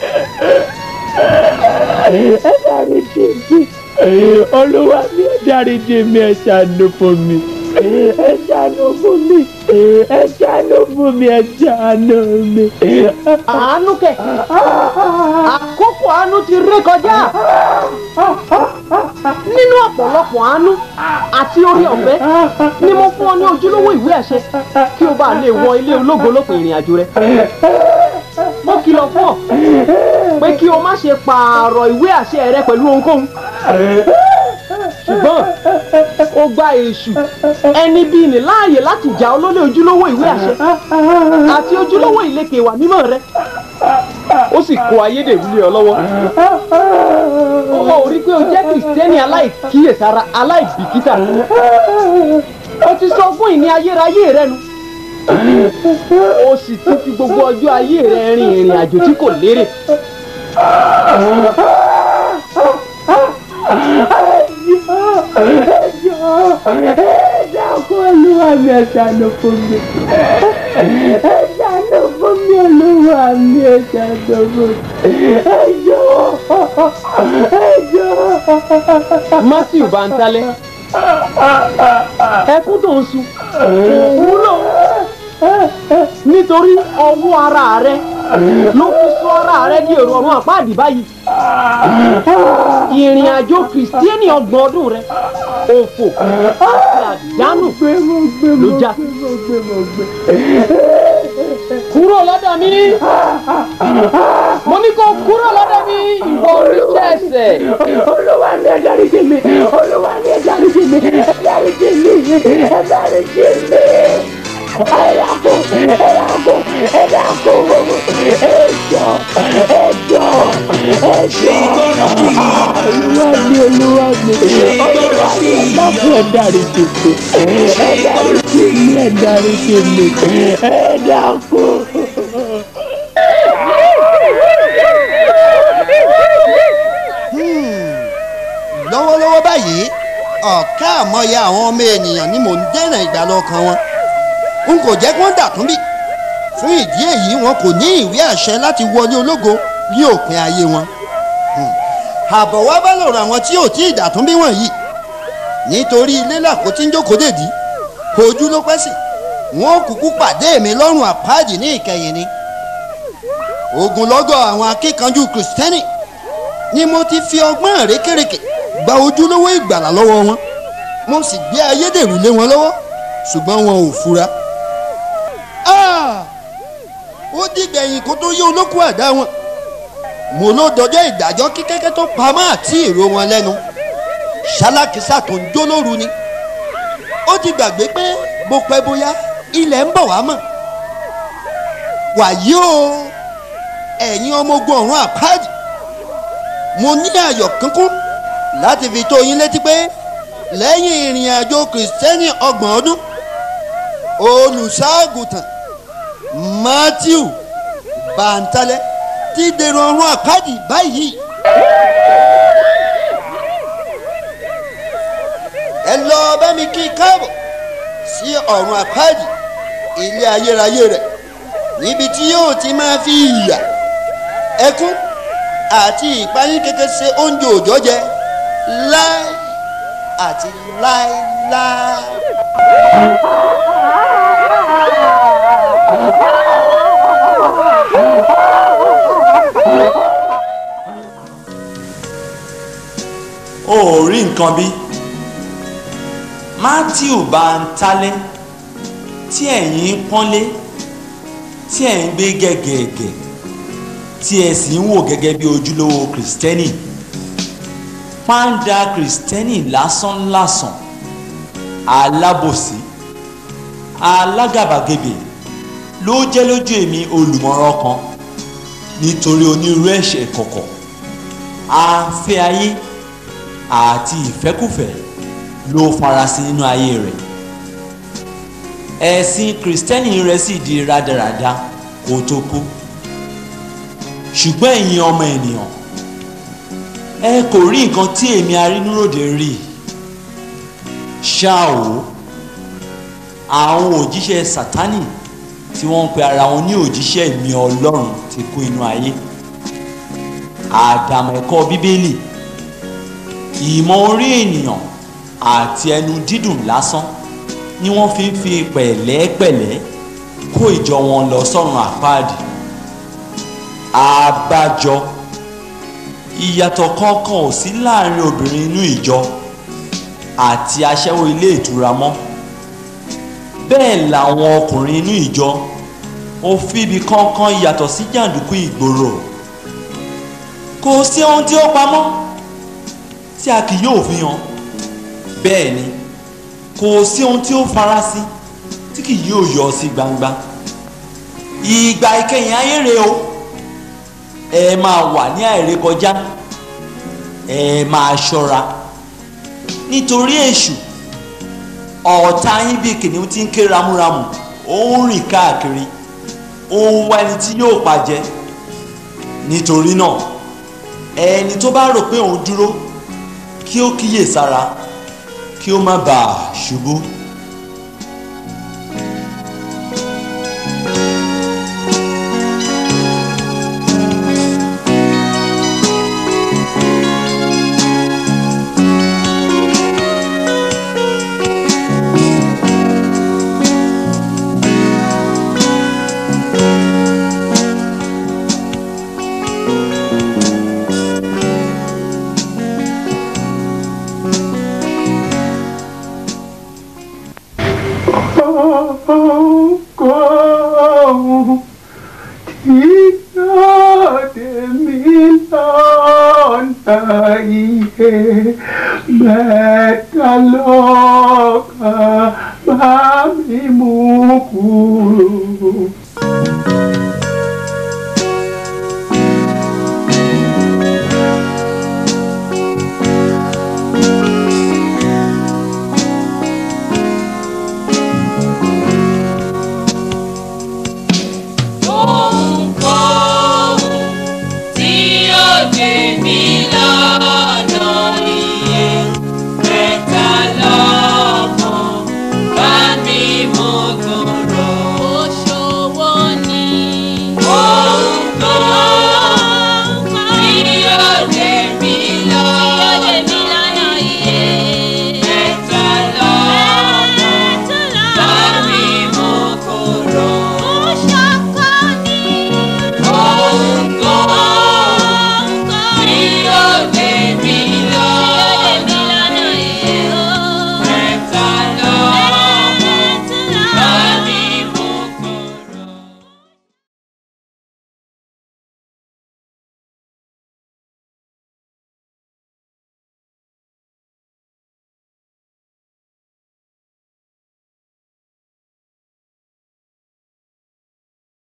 ẹ dáríjì mi olúwa mi ẹ dáríjì mi ẹ ṣàánú fún mi ẹ ṣàánú fún mi ẹ ṣàánú fún mi ẹ ṣàánú mi. àánú kẹ àkókò àánú ti ré kọjá nínú ọ̀pọ̀lọpọ̀ àánú àti orí ọ̀fẹ́ ni mo fún ọ ní ojúlówó ìwé àṣẹ kí o bá lè wọ ilé ológo lópin ìrìn àjò rẹ mo kìlọ̀ fún ọ pé kí o má ṣe pààrọ̀ ìwé àṣẹ rẹ pẹ̀lú ohunkóhun ṣùgbọ́n ó gba èṣù ẹni bíi ní láàyè láti jà ọ́ lólè ojúlówó ìwé àṣẹ àti ojúlówó ìlẹ̀kẹ̀ ìwà mímọ́ rẹ ó sì kó ayédèrú lé ọ lọ́wọ́ ó rí pé o jẹ́ kìrìsìtẹ́nì aláìkíyèsára aláìbìkítà o ti sọ fún ìní ayérayé rẹ nu o sì ti fi gbogbo ọjọ́ ayé rẹ rin ìrìn àjò tí kò lérè. ẹ dákun olúwa mi ẹ ṣàánú fún mi ẹ ṣàánú fún mi olúwa mi ẹ ṣàánú fún mi ẹ jọ̀ọ́ ẹ jọ̀ọ́. matthew bantale ẹkún tó ń sun kò wúlò nítorí ọwọ́ ara rẹ ló fi sọ ara rẹ di èrò ọ̀run àpáàdì báyìí ìrìn àjò kìrìsìtíẹ́nì ọgbọ̀n ọdún rẹ òfò àti àdánù ló já sí. kúrò lọ́dọ̀ mi mo ní kó kúrò lọ́dọ̀ mi ìwọ oríṣẹ́ ẹsẹ̀. olúwa mi ẹ dáríjì mi olúwa mi ẹ dáríjì mi ẹ dáríjì mi ẹ dáríjì mi ẹ̀dàkó ẹ̀dàkó ẹ̀dàkó ẹ̀jọ̀ ẹ̀jọ̀ ẹ̀jọ̀ olúwa mi olúwa mi olúwa mi ẹ̀dàkó ẹ dáríjì mi ẹ dáríjì mi ẹ dáríjì mi ẹ̀dàkó. lọ́wọ́lọ́wọ́ báyìí ọ̀ká àmọ́ya àwọn ọmọ ènìyàn ni mò ń dẹ́nà ìgbàlọ́ kan wọn n kò jẹ́ kí wọ́n dàtún bí fún ìdí èyí wọn kò ní ìwé àṣẹ láti wọlé ológo ní òpin ayé wọn àbọ̀ wá bá lọ̀rọ̀ àwọn tí ò tí ì dàtún bí wọ̀nyí nítorí ilé làkó tí ń jókòó dèdí ojú ló pẹ́ sí wọn ò kúkú pàdé mi lọ́rùn àpáàdì ní ìkẹyìn ni ogunlọ́gọ̀ àwọn akíkanjú kìrìsìtẹ́nì ni mo ti fi ọgbọ́n àrékèrèké gba ojúlówó ìgbàlà lọ́wọ́ wọn mo sì gbé ayédèrú lé wọn lọ́wọ́ ṣùgbọ́n wọn ò fura. ó dìgbẹ̀yìn kó tó yé olókùn àdá wọn mo ló dọjọ́ ìdájọ́ kíkẹ́kẹ́ tó pamọ́ àti èrò wọn lẹ́nu ṣálákísà tó ń jó lóru ni ó ti gbàgbé pé bó pẹ́ bóyá ilẹ̀ ń bọ̀ wá mọ̀ wàyí o ẹ̀yin ọmọ ogun ọ̀run àpáàdì mo ní ayọ̀ kíkún láti fi tó yín létí pé lẹ́yìn ìrìn àjò kìrìsìtẹ́nì ọgbọ̀n ọdún olùṣàgùtàn matthew bàǹtálẹ̀ ti dèrò ọ̀run àpáàdì báyìí. ẹ lọ bá mi kí káàbọ̀ sí ọ̀run àpáàdì ilé ayérayé rẹ̀ níbi tí yóò ti máa fi ìyà ẹkún àti ìpayín kékeré ṣe oúnjẹ òòjọ́ jẹ láì àti láíláí. o ò rí nǹkan bí matthew bá ń talẹ́ tí ẹ̀yin ń pọ́nlé tí ẹ̀ ń gbé gẹ̀gẹ̀gẹ̀ tí ẹ sì ń wò gẹ́gẹ́ bí ojúlówó kìrìsìtẹ́nì pàǹdà kìrìsìtẹ́nì lásánlàsàn alábòsí alágàbàgebè ló jẹ́ lójú èmi olùmọ̀ràn kan nítorí onírúurú ẹ̀ṣẹ̀ kọ̀kọ̀ afẹ́ ayé àti ìfẹ́kùfẹ́ ló farasin nínú ayé rẹ̀ ẹ̀sìn kìrìsìtẹ́nì rẹ̀ sì di rádaràda kó tó kú ṣùgbọ́n ẹ̀yin ọmọ ènìyàn ẹ kò rí nǹkan tí èmi arínúròde rí ṣá o àwọn òjíṣẹ́ sátánì tí wọ́n ń pe ara wọn ní òjíṣẹ́ ìmí ọlọ́run ti kún inú ayé àdàmọ̀ ẹ̀kọ́ bíbélì ìmọ̀ orí ènìyàn àti ẹnu dídùn lásán ni wọ́n fi ń fi pẹ̀lẹ́pẹ̀lẹ́ kó ìjọ wọn lọ sọ́run àpáàdì àbájọ ìyàtọ̀ kankan ò sí láàrin obìnrin inú ìjọ àti aṣẹ́wó ilé ìtura mọ́ bẹ́ẹ̀ làwọn ọkùnrin inú ìjọ ò fi ibi kankan yàtọ̀ sí jàǹdùkú ìgboro kò sí ohun tí ó pamọ́ tí a kì yóò fi hàn bẹ́ẹ̀ ni kò sí ohun tí ó farasin tí kì yóò yọ sí gbangba ìgbà ìkẹyìn ayé rèé o ẹ máa wà ní àìrékọjá ẹ máa ṣọ́ra nítorí èṣù ọ̀tá yín bíi kìnìún tí ń ké ramúramù ó ń rìn káàkiri ó ń wá ẹni tí yóò pàjẹ́ nítorí náà ẹni tó bá rò pé òun dúró kí ó kíyè sára kí ó má bàa ṣubú. mẹ́ta lọ́kàn bá mi mú kúrò.